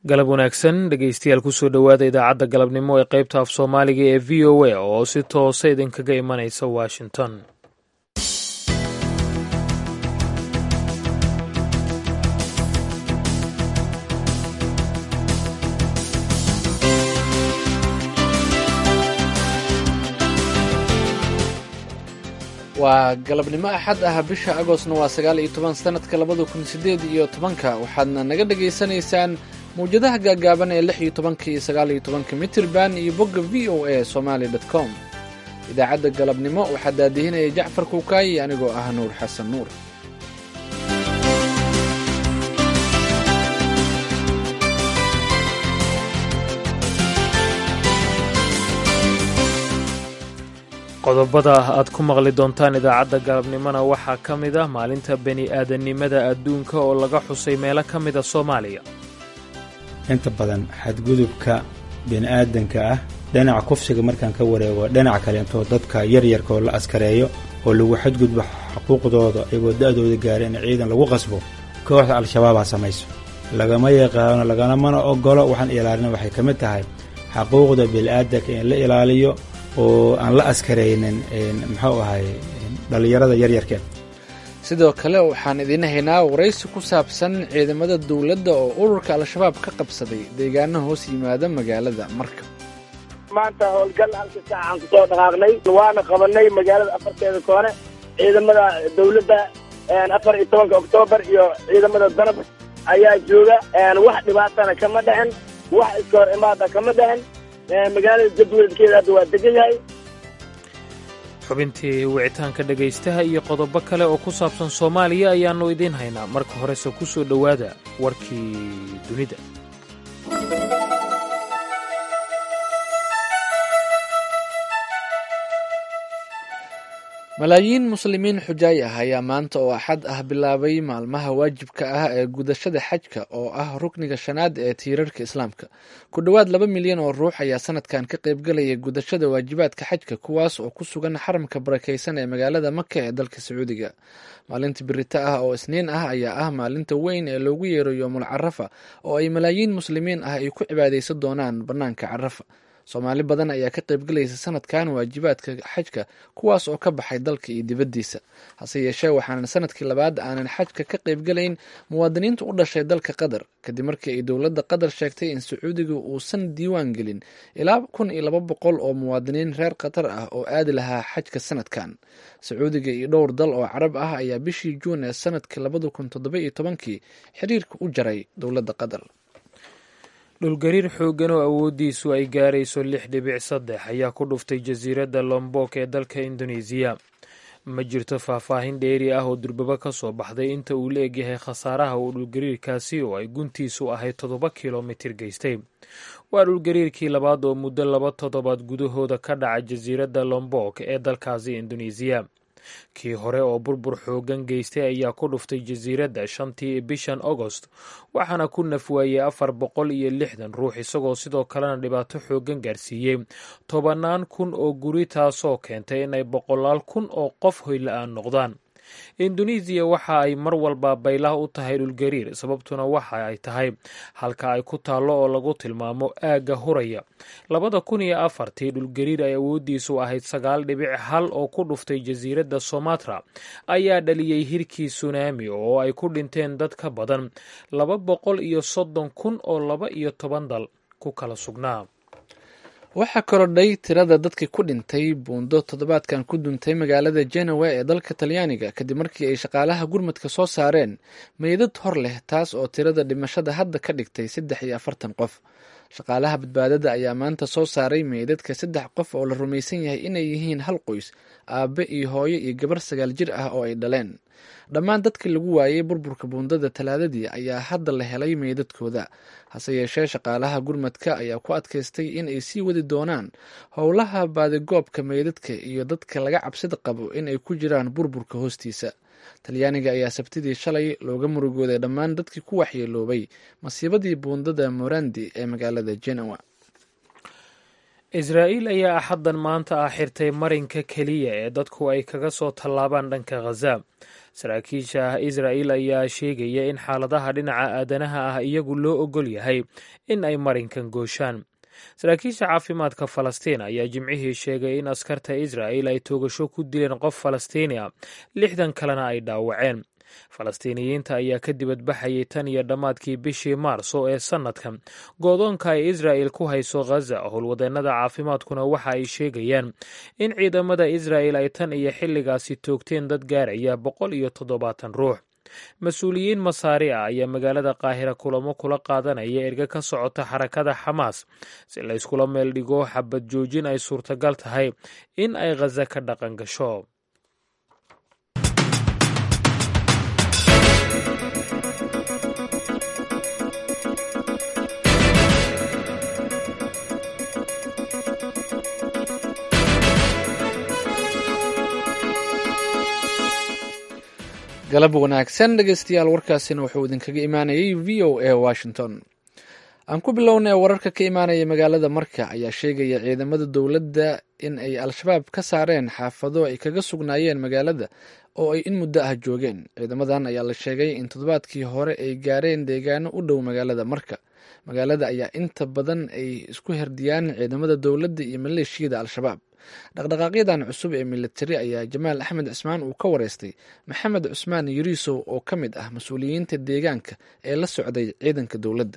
galab wanaagsan dhegeystayaal kusoo dhowaada idaacadda galabnimo ee qaybta af soomaaliga ee v o a oo si toosa idinkaga imanaysa washington waa galabnimo axad ah bisha agostna waa sagaal iyo toban sanadka labada kun sideed iyo tobanka waxaadna naga dhagaysanaysaan mawjadaha gaagaaban ee lix iyo tobanka iyo sagaal iyo tobanka mitirban iyo bogga v o a somaali dot com idaacadda galabnimo waxaa daadihinaya jacfar kuukaayi anigoo ah nuur xasan nuur qodobada aad ku maqli doontaan idaacadda galabnimona waxaa ka mid ah maalinta bani aadannimada adduunka oo laga xusay meelo ka mida soomaaliya inta badan xadgudubka bini'aadanka ah dhinaca kufsiga markaan ka wareego dhinaca kaleentoo dadka yaryarka oo la askareeyo oo lagu xadgudbo xuquuqdooda iyagoo da'dooda gaara in ciidan lagu qasbo kooxda al-shabaabaa samayso lagama yaqaano lagamana ogolo waxaan ilaalina waxay ka mid tahay xaquuqda bini'aadanka in la ilaaliyo oo aan la askaraynin muxuu ahay dhallinyarada yaryarkeen sidoo kale waxaan idiin haynaa waraysi ku saabsan ciidamada dowladda oo ururka al-shabaab ka qabsaday deegaano hoos yimaada magaalada marka maanta howlgal halka saacaan ku soo dhaqaaqnay waana qabanay magaalada afarteeda koone ciidamada dowladda afar iyo tobanka oktoobar iyo ciidamada danab ayaa jooga wax dhibaatana kama dhexin wax iska hor imaada kama dhexin magaalada jadwalkeeda hadda waa degan yahay xubintii wicitaanka dhegaystaha iyo qodobo kale oo ku saabsan soomaaliya ayaannu idiin haynaa marka horese ku soo dhowaada warkii dunida malaayiin muslimiin xujaay ah ayaa maanta oo axad ah bilaabay maalmaha waajibka ah ee gudashada xajka oo ah rukniga shanaad ee tiirarka islaamka ku dhowaad laba milyan oo ruux ayaa sanadkan ka qaybgalaya gudashada waajibaadka xajka kuwaas oo ku sugan xaramka barakaysan ee magaalada maka ee dalka sacuudiga maalinta birita ah oo isniin ah ayaa ah maalinta weyn ee loogu yeero yoomul carafa oo ay malaayiin muslimiin ah ay ku cibaadaysan doonaan bannaanka carafa soomaali badan ayaa ka qaybgalaysa sanadkan waajibaadka xajka kuwaas oo ka baxay dalka iyo dibaddiisa hase yeeshee waxaanan sanadkii labaad aanan xajka ka qaybgalayn muwaadiniinta u dhashay dalka qatar kadib markii ay dowladda qatar sheegtay in sacuudiga uusan diiwaan gelin ilaa kun iyo laba boqol oo muwaadiniin reer qatar ah oo aadi lahaa xajka sanadkan sacuudiga iyo dhowr dal oo carab ah ayaa bishii juun ee sanadkii labada kun toddoba iyo tobankii xiriirka u jaray dowladda qatar dhulgariir xooggan oo awooddiisu ay gaarayso lix dhibic saddex ayaa ku dhuftay jasiiradda lombok ee dalka indonesiya ma jirto faahfaahin dheeri ah oo durbaba ka soo baxday inta uu la egyahay khasaaraha uu dhulgariirkaasi oo ay guntiisu ahayd toddoba kilomitir geystay waa dhulgariirkii labaad oo muddo laba toddobaad gudahooda ka dhaca jasiiradda lombok ee dalkaasi indonesiya kii hore oo burbur xoogan geystay ayaa ku dhuftay jasiiradda shantii bishan agost waxaana ku nafwaayey afar boqol iyo lixdan ruux isagoo sidoo kalena dhibaato xoogan gaarsiiyey tobannaan kun oo guri taasoo keentay inay boqolaal kun oo qof hoyla-aan noqdaan indonesiya waxa ay mar walba baylah u tahay dhulgariir sababtuna waxa ay tahay halka ay ku taallo oo lagu tilmaamo aagga huraya labada kun iyo afartii dhulgariir ay awooddiisu ahayd sagaal dhibic hal oo ku dhuftay jasiiradda somatra ayaa dhaliyey hirkii sunaami oo ay ku dhinteen dad ka badan laba boqol iyo soddon kun oo laba iyo toban dal ku kala sugnaa waxaa korodhay tirada dadkii ku dhintay buundo toddobaadkan ku duntay magaalada genewa ee dalka talyaaniga kadib markii ay shaqaalaha gurmadka soo saareen meydad hor leh taas oo tirada dhimashada hadda ka dhigtay saddex iyo afartan qof shaqaalaha badbaadada ayaa maanta soo saaray meydadka saddex qof oo la rumaysan yahay inay yihiin hal qoys aabe iyo hooyo iyo gabar sagaal jir ah oo ay dhaleen dhammaan dadkii lagu waayey burburka buundada talaadadii ayaa hadda la helay meydadkooda hase yeeshee shaqaalaha gurmadka ayaa ku adkaystay in ay sii wadi doonaan howlaha baadigoobka meydadka iyo dadka laga cabsida qabo in ay ku jiraan burburka hoostiisa talyaaniga ayaa sabtidii shalay looga murugooday dhammaan dadkii ku waxyeeloobay masiibadii buundada morandi ee magaalada genoa israa'iil ayaa axaddan maanta ah xirtay marinka keliya ee dadku ay kaga soo tallaabaan dhanka khaza saraakiisha israa'iil ayaa sheegaya in xaaladaha dhinaca aadanaha ah iyagu loo ogol yahay in ay marinkan gooshaan saraakiisha caafimaadka falastiin ayaa jimcihii sheegay in askarta israa'il ay toogasho ku dileen qof falastiini a lixdan kalena ay dhaawaceen falastiiniyiinta ayaa ka dibadbaxayay tan iyo dhammaadkii bishii maarso ee sannadkan goodoonka ay israa'il ku hayso khaza howlwadeennada caafimaadkuna waxa ay sheegayaan in ciidamada israa'il ay tan iyo xilligaasi toogteen dad gaaraya boqol iyo toddobaatan ruux mas-uuliyiin masaari ah ayaa magaalada qaahira kulamo kula qaadanaya erga ka socota xarakada xamaas si layskula meel dhigo xabad joojin ay suurtagal tahay in ay khaza ka dhaqan gasho galab wanaagsan dhegeystayaal warkaasina wuxuu idinkaga imaanayay v o a washington aan ku bilownay wararka ka imaanaya magaalada marka ayaa sheegaya ciidamada dowladda in ay al-shabaab ka saareen xaafado ay kaga sugnaayeen magaalada oo ay in muddo ah joogeen ciidamadan ayaa la sheegay in toddobaadkii hore ay gaareen deegaano u dhow magaalada marka magaalada ayaa inta badan ay isku herdiyaan ciidamada dowladda iyo maleeshiyada al-shabaab dhaqdhaqaaqyadan cusub ee militari ayaa jamaal axmed cismaan uu ka wareystay maxamed cusmaan yuriisow oo ka mid ah mas-uuliyiinta deegaanka ee la socday ciidanka dowladda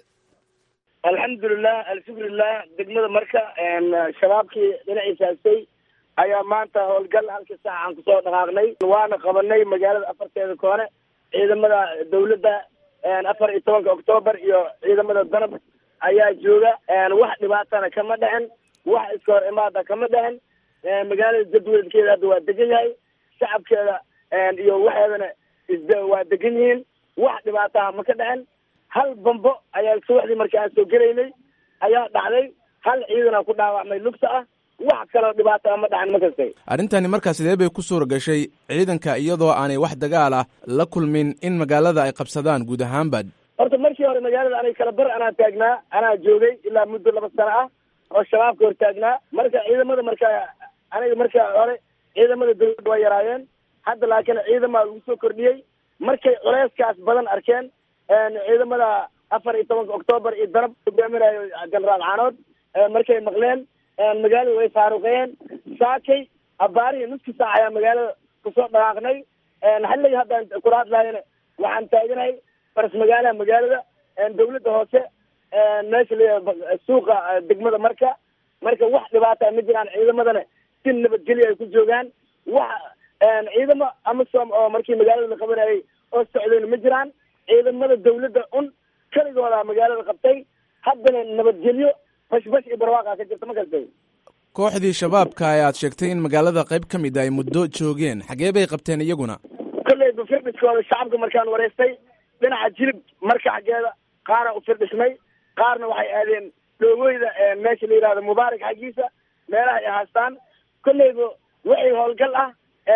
alxamdulilah alshukrilah degmada marka shabaabkii dhinaciisa haystay ayaa maanta howlgal halkii saac aan kusoo dhaqaaqnay waana qabanay magaalada afarteeda koone ciidamada dowladda afar iyo tobanka oktoobar iyo ciidamada danab ayaa jooga wax dhibaatana kama dhicin wax iska hor imaada kama dhicin magaalada jadwalkeeda hadda waa degan yahay shacabkeeda iyo waxeedana is waa degan yihiin wax dhibaataha ma ka dhicin hal bambo ayaa subaxdii markii aan soo gelaynay ayaa dhacday hal ciidana ku dhaawacmay lugta ah wax kaloo dhibaata ma dhacin ma kastay arrintani markaa sidee bay ku suura gashay ciidanka iyadoo aanay wax dagaal ah la kulmin in magaalada ay qabsadaan guud ahaanba horta markii hore magaalada anay kala bar anaa taagnaa anaa joogay ilaa muddo laba sano ah oo shabaabka hor taagnaa marka ciidamada marka aniga marka hore ciidamada dowladda waa yaraayeen hadda laakiin ciidamaa lagu soo kordhiyey markay culeyskaas badan arkeen ciidamada afar iyo tobanka oktoobar iyo danab hogaaminayo jenaraal caanood markay maqleen magaalada way faaruqeen saakay abaarihii nuski saac ayaa magaalada kusoo dhaqaaqnay xilliga haddaan kula hadlaayana waxaan taaganahay faras magaalaha magaalada dawladda hoose meesha la suuqa degmada marka marka wax dhibaata ma jiraan ciidamadana si nabadgelyo ay ku joogaan wax ciidamo amasom oo markii magaalada la qabanayay oo socdayna ma jiraan ciidamada dawladda un keligooda magaalada qabtay haddana nabadgelyo bashbash iyo barwaaqa ka jirta ma kastay kooxdii shabaabka ee aad sheegtay in magaalada qayb ka mid ay muddo joogeen xagee bay qabteen iyaguna kolleyba firdhiskooda shacabka markaan wareystay dhinaca jilib marka xaggeeda qaara u firdhismay qaarna waxay aadeen dhoogooyda meesha la yihahdo mubaarak xaggiisa meelaha ay haastaan kolleyba wixii howlgal ah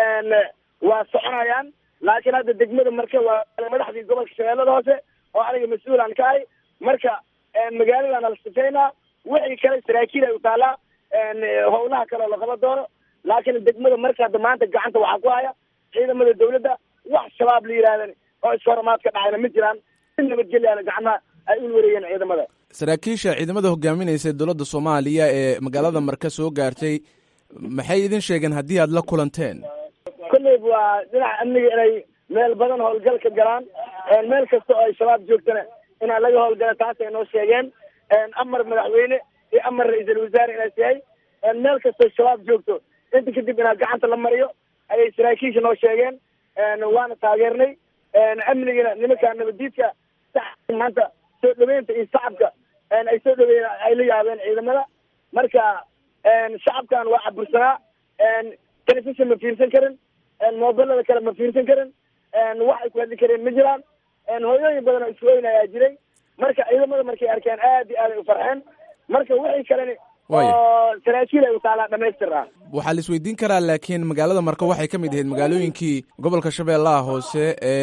waa soconayaan laakiin hadda degmada marka waa madaxdii gobolka shabeellada hoose oo aniga mas-uulaan ka ahay marka magaaladan ala sifeynaa wixii kale saraakiil ay u taalaa howlaha kale oo laqaba doono laakiin degmada marka hadda maanta gacanta waxaa ku haya ciidamada dawladda wax shabaab la yihahdan oo ishoramaad ka dhacayna ma jiraan si nabadgelyaana gacmaha ay ul wareeyeen ciidamada saraakiisha ciidamada hogaaminaysa dowladda soomaaliya ee magaalada marka soo gaartay maxay idin sheegeen haddii aad la kulanteen kolleyba waa dhinaca amniga inay meel badan howlgal ka galaan meel kasta oo ay shabaab joogtana inaa laga howlgala taasay noo sheegeen amar madaxweyne iyo amar ra-iisul wasaare inaas yahay meel kastoo shabaab joogto inta kadib inaa gacanta la mariyo ayay saraakiisha noo sheegeen waana taageernay amnigana nimanka nabadiidka maanta soo dhaweynta iyo shacabka ay soo dhaweeyen ay la yaabeen ciidamada marka shacabkan waa cabursanaa telefishon ma fiirsan karin mobilada kale ma fiirsan karin wax ay ku hadli kareen ma jiraan hooyooyin badan oo isku weyn ayaa jiray marka ciidamada markay arkeen aad iyo aad ay u farxeen marka wixii kaleni oo saraakiil ay u taalaa dhamaystir ah waxaa la isweydiin karaa laakiin magaalada marka waxay ka mid ahayd magaalooyinkii gobolka shabeellaha hoose ee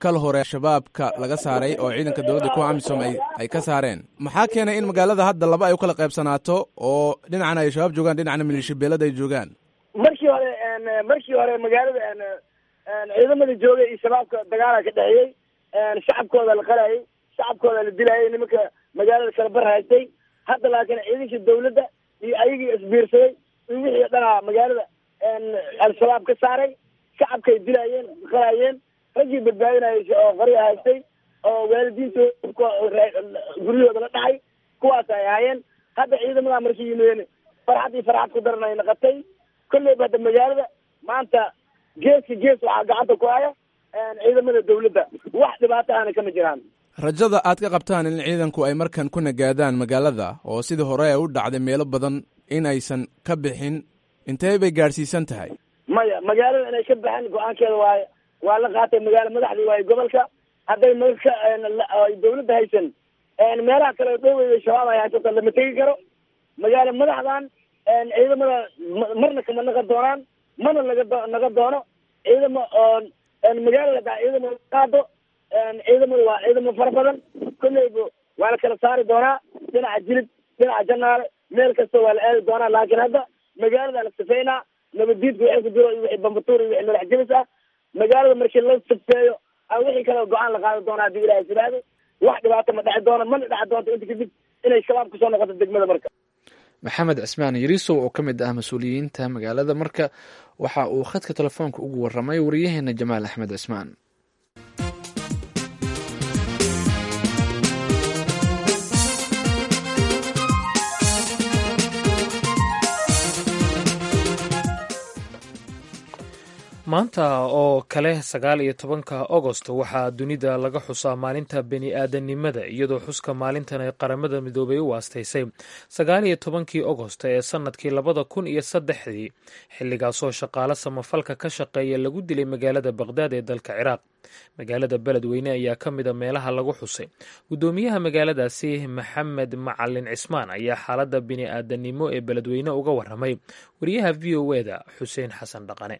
kal hore shabaabka laga saaray oo ciidanka dowladda kuwa amisom ay ay ka saareen maxaa keenay in magaalada hadda laba ay u kala qaybsanaato oo dhinacna ay shabaab joogaan dhinacna maleeshiya beelada ay joogaan markii hore markii hore magaalada ciidamada joogay iyo shabaabka dagaala ka dhexeeyey shacabkooda la qalayay shacabkooda la dilayay nimanka magaalada kala bar haystay hadda laakiin ciidankii dawladda iyo ayagii isbiirsaday in wixii dhanaa magaalada al-shabaab ka saaray shacabkay dilayeen qalayeen raggii badbaadinayay oo qari haystay oo waalidiintooda guryahooda la dhacay kuwaas ay ahaayeen hadda ciidamada markii yimideen farxad iyo farxad ku daran ay naqatay kolleyba hadda magaalada maanta geeska gees waxaa gacanta ku haya ciidamada dawladda wax dhibaato ahna kama jiraan rajada aad ka qabtaan in ciidanku ay markan ku nagaadaan magaalada oo sidii hore ay u dhacday meelo badan in aysan ka bixin intee bay gaadhsiisan tahay maya magaalada inay ka baxeen go-aankeeda waaye waa la qaatay magaalo madaxdii waaye gobolka hadday marka dawladda haysan meelaha kale dhowey shabaab ay haysato lama tegi karo magaalo madaxdan ciidamada marna kama naqa doonaan mana laga do naga doono ciidamo oo magaalada hadaa ciidamo qaado ciidamadu waa ciidamo fara badan kolleyba waa la kala saari doonaa dhinaca jilib dhinaca janaale meel kasta waa la aadi doonaa laakiin hadda magaalada la sifeynaa nabaddiidka wixii ku jiro iyo wixii bambatuur iyo wixii madax jibis ah magaalada markii la sifeeyo a wixii kale go-aan la qaadi doonaa haddii ilahay sidaado wax dhibaato ma dheci doono mana dheci doonto inta kadib inay shabaab kusoo noqoto degmada marka maxamed cismaan yariisow oo ka mid ah mas-uuliyiinta magaalada marka waxa uu khadka telefoonka ugu waramay wariyaheena jamaal axmed cismaan maanta oo kale sagaal iyo tobanka agost waxaa dunida laga xusaa maalinta beni aadanimada iyadoo xuska maalintan ay qaramada midoobay u waastaysay sagaal iyo tobankii agost ee sanadkii labada kun iyo saddexdii xilligaasoo shaqaale samafalka ka shaqeeya lagu dilay magaalada baqhdaad ee dalka ciraaq magaalada beledweyne ayaa ka mida meelaha lagu xusay guddoomiyaha magaaladaasi maxamed macalin cismaan ayaa xaaladda bini aadanimo ee beledweyne uga waramay wariyaha v o eda xuseen xasan dhaqane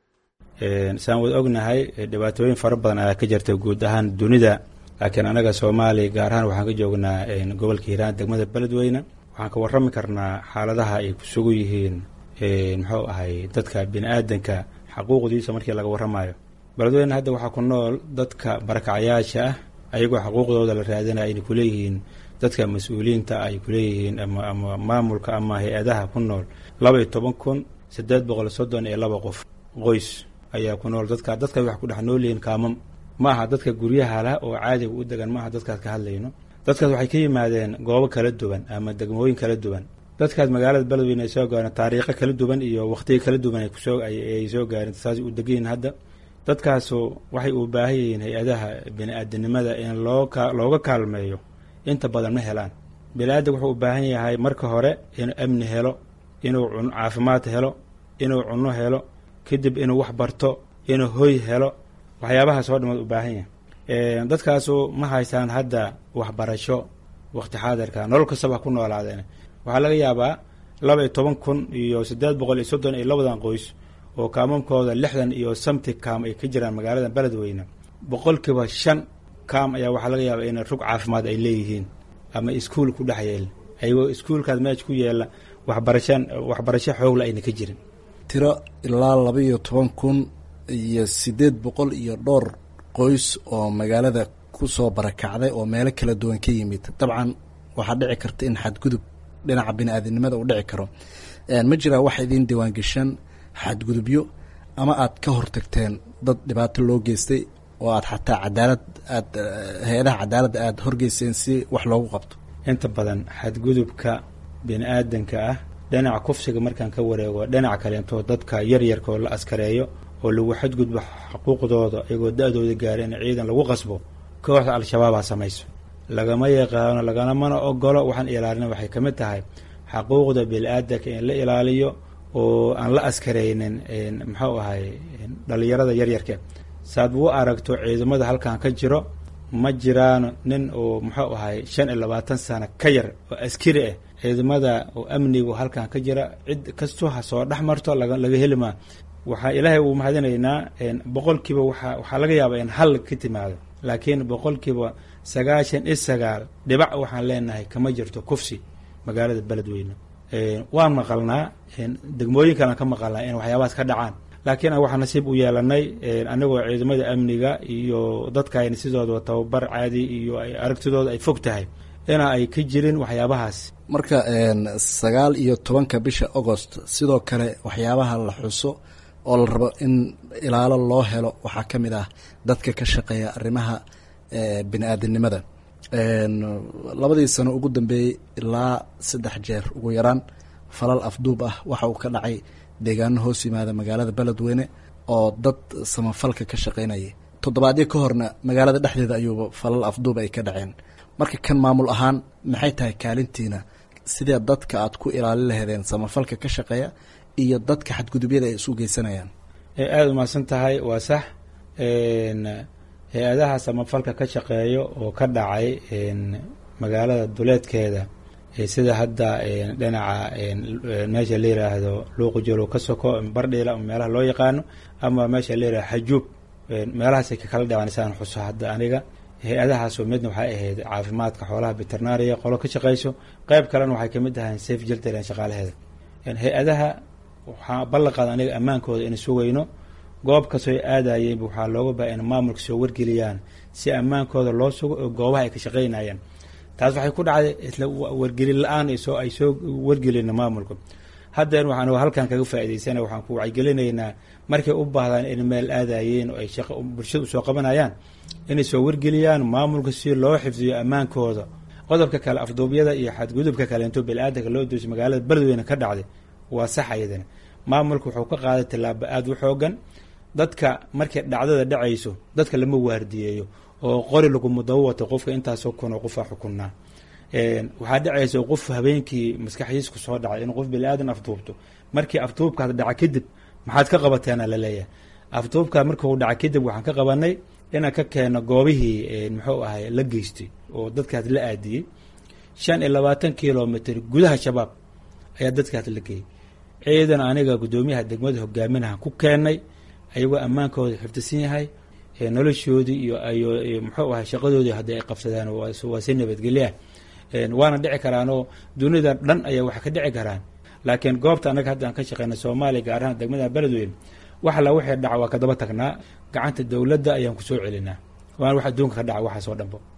saan wad ognahay dhibaatooyin fara badan ayaa ka jirta guud ahaan dunida laakiin anaga soomaaliya gaar ahaan waxaan ka joognaa gobolka hiiraan degmada beledweyne waxaan ka warrami karnaa xaaladaha ay ku sugu yihiin muxuu ahay dadka bini aadanka xaquuqdiisa markii laga warramayo beledweyne hadda waxaa ku nool dadka barakacayaasha ah ayagoo xaquuqdooda la raadinaya ayna kuleeyihiin dadka mas-uuliyiinta ay kuleeyihiin ama maamulka ama hay-adaha ku nool laba iyo toban kun siddeed boqol soddon iyo laba qof qoys ayaa ku nool dadka dadka wax ku dhex noolyihiin kaamam ma aha dadka guryaha lah oo caadiga u degan ma aha dadkaas ka hadlayno dadkaas waxay ka yimaadeen goobo kala duwan ama degmooyin kala duwan dadkaas magaalada beledweyne ay soo gaareen taariikho kala duwan iyo wakhtiyo kala duwan ay kusoo ay soo gaareen saas u degayiin hadda dadkaasu waxay u baahan yihiin hay-adaha bini aadanimada in loo ka looga kaalmeeyo inta badan ma helaan bini aadan wuxuu u baahan yahay marka hore inuu amni helo inuu cun caafimaad helo inuu cunno helo kadib inuu wax barto inuu hoy helo waxyaabahaas oo dhamad u baahan yahay dadkaasu ma haystaan hadda waxbarasho wakti xaadirka nolol kastaba ku noolaadeen waxaa laga yaabaa laba iyo toban kun iyo siddeed boqol iyo soddon iyo labadan qoys oo kaamamkooda lixdan iyo samti kaam ay ka jiraan magaalada beledweyne boqolkiiba shan kaam ayaa waxaa laga yaabaa in rug caafimaad ay leeyihiin ama iskuol ku dhex yeel ayagoo iskuolkaas meesha ku yeela waxbarashan waxbarasho xoogla ayna ka jirin tiro ilaa laba iyo toban kun iyo siddeed boqol iyo dhowr qoys oo magaalada ku soo barakacday oo meelo kala duwan ka yimid dabcan waxaa dhici karta in xadgudub dhinaca bini-aadinimada uu dhici karo ma jiraa wax idiin diiwaangeshan xadgudubyo ama aad ka hortagteen dad dhibaato loo geystay oo aad xataa cadaalad aad hay-adaha cadaaladda aada horgeyseen si wax loogu qabto inta badan xadgudubka bini aadanka ah dhinaca kufsiga markaan ka wareego dhinaca kaleentoo dadka yaryarka oo la askareeyo oo lagu xadgudbo xuquuqdooda iyagoo da-dooda gaara in ciidan lagu qasbo kooxda al-shabaabaa samayso lagama yaqaano lagamana ogolo waxaan ilaalina waxay ka mid tahay xaquuqda bini-aadanka in la ilaaliyo oo aan la askaraynin muxuu ahay dhalinyarada yaryarka saad u aragto ciidamada halkan ka jiro ma jiraan nin oo muxuu ahay shan iyo labaatan sano ka yar oo askari ah ciidamada oo amnigu halkan ka jira cid kastoo ha soo dhex marto laga heli maa waxaa ilaahay uu mahadinaynaa boqolkiiba waa waxaa laga yaabaa in hal ka timaado laakiin boqolkiiba sagaashan iyo sagaal dhibac waxaan leenahay kama jirto kufsi magaalada beledweyne waan maqalnaa degmooyin kalan ka maqalnaa in waxyaabahaas ka dhacaan laakiin waxaa nasiib u yeelanay anagoo ciidamada amniga iyo dadkaayna sidooda tababar caadi iyo aragtidooda ay fog tahay ina ay ka jirin waxyaabahaas marka sagaal iyo tobanka bisha agost sidoo kale waxyaabaha la xuso oo la rabo in ilaalo loo helo waxaa ka mid ah dadka ka shaqeeya arrimaha bini-aadinimada labadii sano ugu dambeeyey ilaa saddex jeer ugu yaraan falal afduub ah waxa uu ka dhacay deegaano hoos yimaada magaalada beledweyne oo dad samafalka ka shaqeynayay toddobaadyo ka horna magaalada dhexdeeda ayuuba falal afduub ay ka dhaceen marka kan maamul ahaan maxay tahay kaalintiina sidee dadka aad ku ilaalin laheedeen samafalka ka shaqeeya iyo dadka xadgudubyada ay isu geysanayaan aada umahadsan tahay waa sax hay-adaha samafalka ka shaqeeyo oo ka dhacay magaalada duleedkeeda sida hadda dhinaca meesha la yiraahdo luuqujolow ka soko bardhiila meelaha loo yaqaano ama meesha la yirahdo xajuub meelahaasay kakala dhaceen saan xuso hadda aniga hay-adahaasoo midna waxay ahayd caafimaadka xoolaha veterinaria qolo ka shaqeyso qeyb kalena waxay kamid ahayn safe jiltlan shaqaalaheeda hay-adaha waxaa ballanqaada aniga ammaankooda in sugayno goob kastoo aadayeenba waxaa looga baa in maamulka soo wargeliyaan si ammaankooda loo sugo oo goobaha ay ka shaqeynayaan taas waxay ku dhacday isla wargelin la-aan soo ay soo wargelina maamulka haddeen waxaan halkan kaga faa'idaysana waxaan ku wacyigelinaynaa markay u baahdaan in meel aadayeen oo ay shaqo bulshada usoo qabanayaan inay soo wargeliyaan maamulka si loo xifdiyo ammaankooda qodobka kale afduubyada iyo xadgudubka kaleento bili-aadanka loo doosay magaalada beledweyne ka dhacday waa sax ayadana maamulka wuxuu ka qaaday tallaabo aada u xoogan dadka markay dhacdada dhacayso dadka lama waardiyeeyo oo qori laguma daba wato qofka intaasoo kunoo qofaa xukunnaa waxaa dhacaysa qof habeenkii maskaxdiis ku soo dhacay in qof bili-aadan afduubto markii afduubkaas dhaca kadib maxaad ka qabateena laleeyahay afduubkaa markuu dhaca kadib waxaan ka qabanay inaan ka keeno goobihii muxuu ahay la geystay oo dadkaas la aadiyey shan iyo labaatan kilomitr gudaha shabaab ayaa dadkaas la geeyey ciidan aniga guddoomiyaha degmada hogaaminaha ku keenay ayagoo ammaankooda xifdisan yahay noloshoodii iyo iyo muxuu ahay shaqadoodii haddii ay qabsadaan waa si nabadgelyaah waana dhici karaanoo dunida dhan ayaa wax ka dhici karaan laakiin goobta annaga hadda aan ka shaqeyna soomaaliya gaar ahaan degmada beledweyne wax alla wixii dhaca waa kadaba tagnaa gacanta dowladda ayaan kusoo celinaa waana wax adduunka ka dhaca waxaas oo dhanbo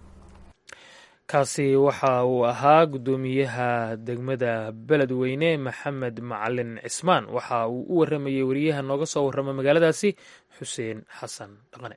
kaasi waxa uu ahaa guddoomiyaha degmada beledweyne maxamed macalin cismaan waxa uu u waramayey wariyaha nooga soo warrama magaaladaasi xuseen xasan dhaqane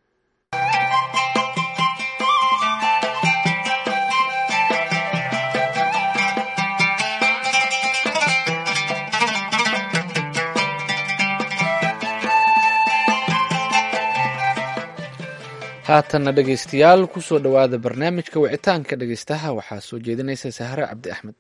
haatanna dhegaystayaal kusoo dhowaada barnaamijka wicitaanka dhegaystaha waxaa soo jeedinaysa sahre cabdi axmed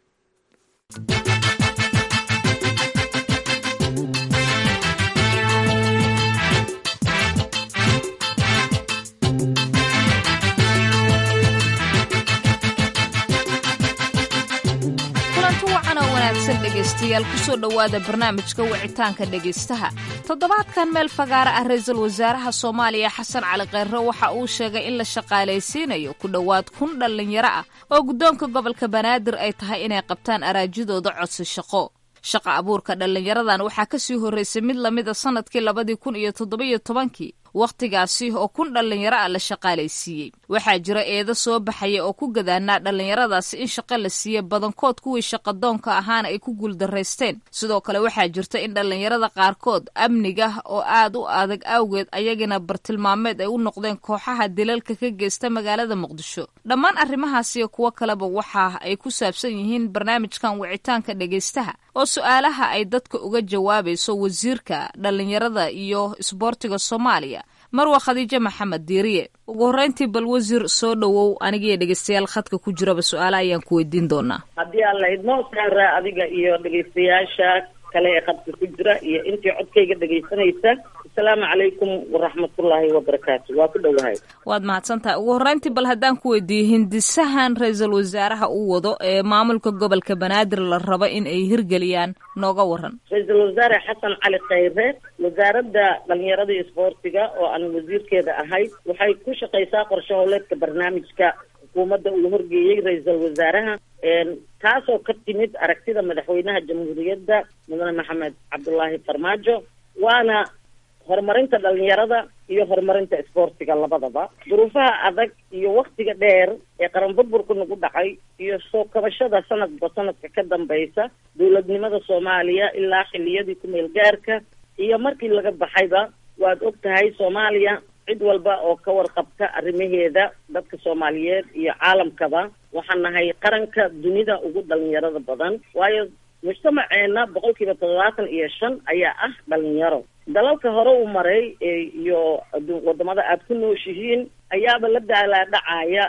kulanti wacan oo wanaagsan dhegaystayaal kusoo dhowaada barnaamijka wicitaanka dhegaystaha toddobaadkan meel fagaara ah ra-iisul wasaaraha soomaaliya xasan cali kheyre waxa uu sheegay in la shaqaalaysiinayo ku dhowaad kun dhallinyaro ah oo guddoonka gobolka banaadir ay tahay inay qabtaan araajidooda codsi shaqo shaqa abuurka dhallinyaradan waxaa ka sii horraysay mid lamida sannadkii labadii kun iyo toddobiyo tobankii wakhtigaasi oo kun dhallinyaro ah la shaqaalaysiiyey waxaa jira eedo soo baxaya oo ku gadaanaa dhallinyaradaasi in shaqo la siiye badankood kuwii shaqadoonka ahaana ay ku guuldaraysteen sidoo kale waxaa jirta in dhallinyarada qaarkood amniga oo aad u adag awgeed ayagina bartilmaameed ay u noqdeen kooxaha dilalka ka geysta magaalada muqdisho dhammaan arrimahaasiyo kuwo kaleba waxa ay ku saabsan yihiin barnaamijkan wicitaanka dhegaystaha oo su-aalaha ay dadka uga jawaabayso wasiirka dhallinyarada iyo isboortiga soomaaliya marwa khadiijo maxamed diiriye ugu horreyntii bal wasiir soo dhowow anigiiyo dhegaystayaal khadka ku jiraba su-aala ayaan ku weydiin doonaa haddii aan la idmo saara adiga iyo dhegaystayaasha kale ee khadka ku jira iyo intii codkayga dhegaysanaysa asalaamu calaykum waraxmatullaahi wabarakaatu waa ku dhowahay waad mahadsan tahay ugu horreyntii bal haddaan ku weydiiyey hindisahan ra-iisul wasaaraha uu wado ee maamulka gobolka banaadir la rabo in ay hirgeliyaan nooga waran ra-iisul wasaare xasan cali khayre wasaaradda dhalinyarada iyo isboortiga oo aan wasiirkeeda ahay waxay ku shaqaysaa qorshe howleedka barnaamijka xukuumadda uu horgeeyey ra-iisul wasaaraha taasoo ka timid aragtida madaxweynaha jamhuuriyadda mudane maxamed cabdulaahi farmaajo waana horumarinta dhalinyarada iyo horumarinta isboortiga labadaba duruufaha adag iyo waktiga dheer ee qaran burburka nagu dhacay iyo soo kabashada sanadba sanadka ka dambaysa dowladnimada soomaaliya ilaa xiliyadii ku-meel gaarka iyo markii laga baxayba waad og tahay soomaaliya cid walba oo ka warqabta arrimaheeda dadka soomaaliyeed iyo caalamkaba waxaan nahay qaranka dunida ugu dhalinyarada badan waayo mujtamaceena boqol kiiba toddobaatan iyo shan ayaa ah dhalinyaro dalalka hore u maray iyo wadamada aada ku nooshihiin ayaaba la daalaadhacaya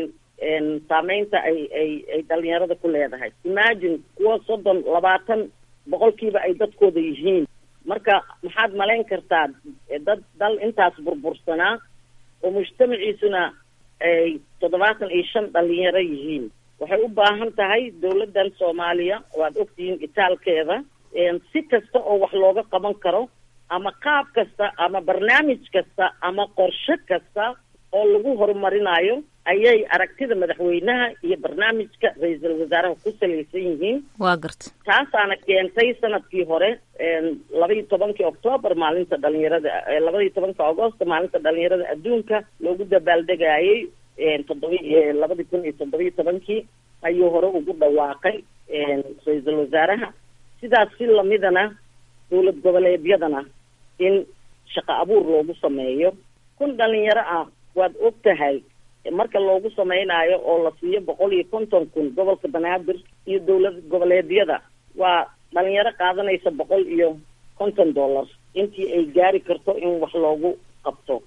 saameynta ay ay ay dhalinyarada ku leedahay imagine kuwa soddon labaatan boqolkiiba ay dadkooda yihiin marka maxaad malayn kartaa dad dal intaas burbursanaa oo mujtamaciisuna ay toddobaatan iyo shan dhalinyaro yihiin waxay u baahan tahay dowladdan soomaaliya waad ogtihiin itaalkeeda si kasta oo wax looga qaban karo ama qaab kasta ama barnaamij kasta ama qorshe kasta oo lagu horumarinayo ayay aragtida madaxweynaha iyo barnaamijka ra-iisul wasaaraha ku salaysan yihiin waa garta taasaana keentay sanadkii hore labaiyo tobankii octoobar maalinta dhalinyarada labaiyo tobanka agosto maalinta dhalinyarada adduunka loogu dabaaldegayay toddoba labadii kun iyo toddobiyo tobankii ayuu hore ugu dhawaaqay ra-iisul wasaaraha sidaas si lamidana dowlad goboleedyadana in shaqo abuur loogu sameeyo kun dhalinyaro ah waad og tahay marka loogu sameynaayo oo la siiyo boqol iyo konton kun gobolka banaadir iyo dowlad goboleedyada waa dhalinyaro qaadanaysa boqol iyo konton dollar intii ay gaari karto in wax loogu qabto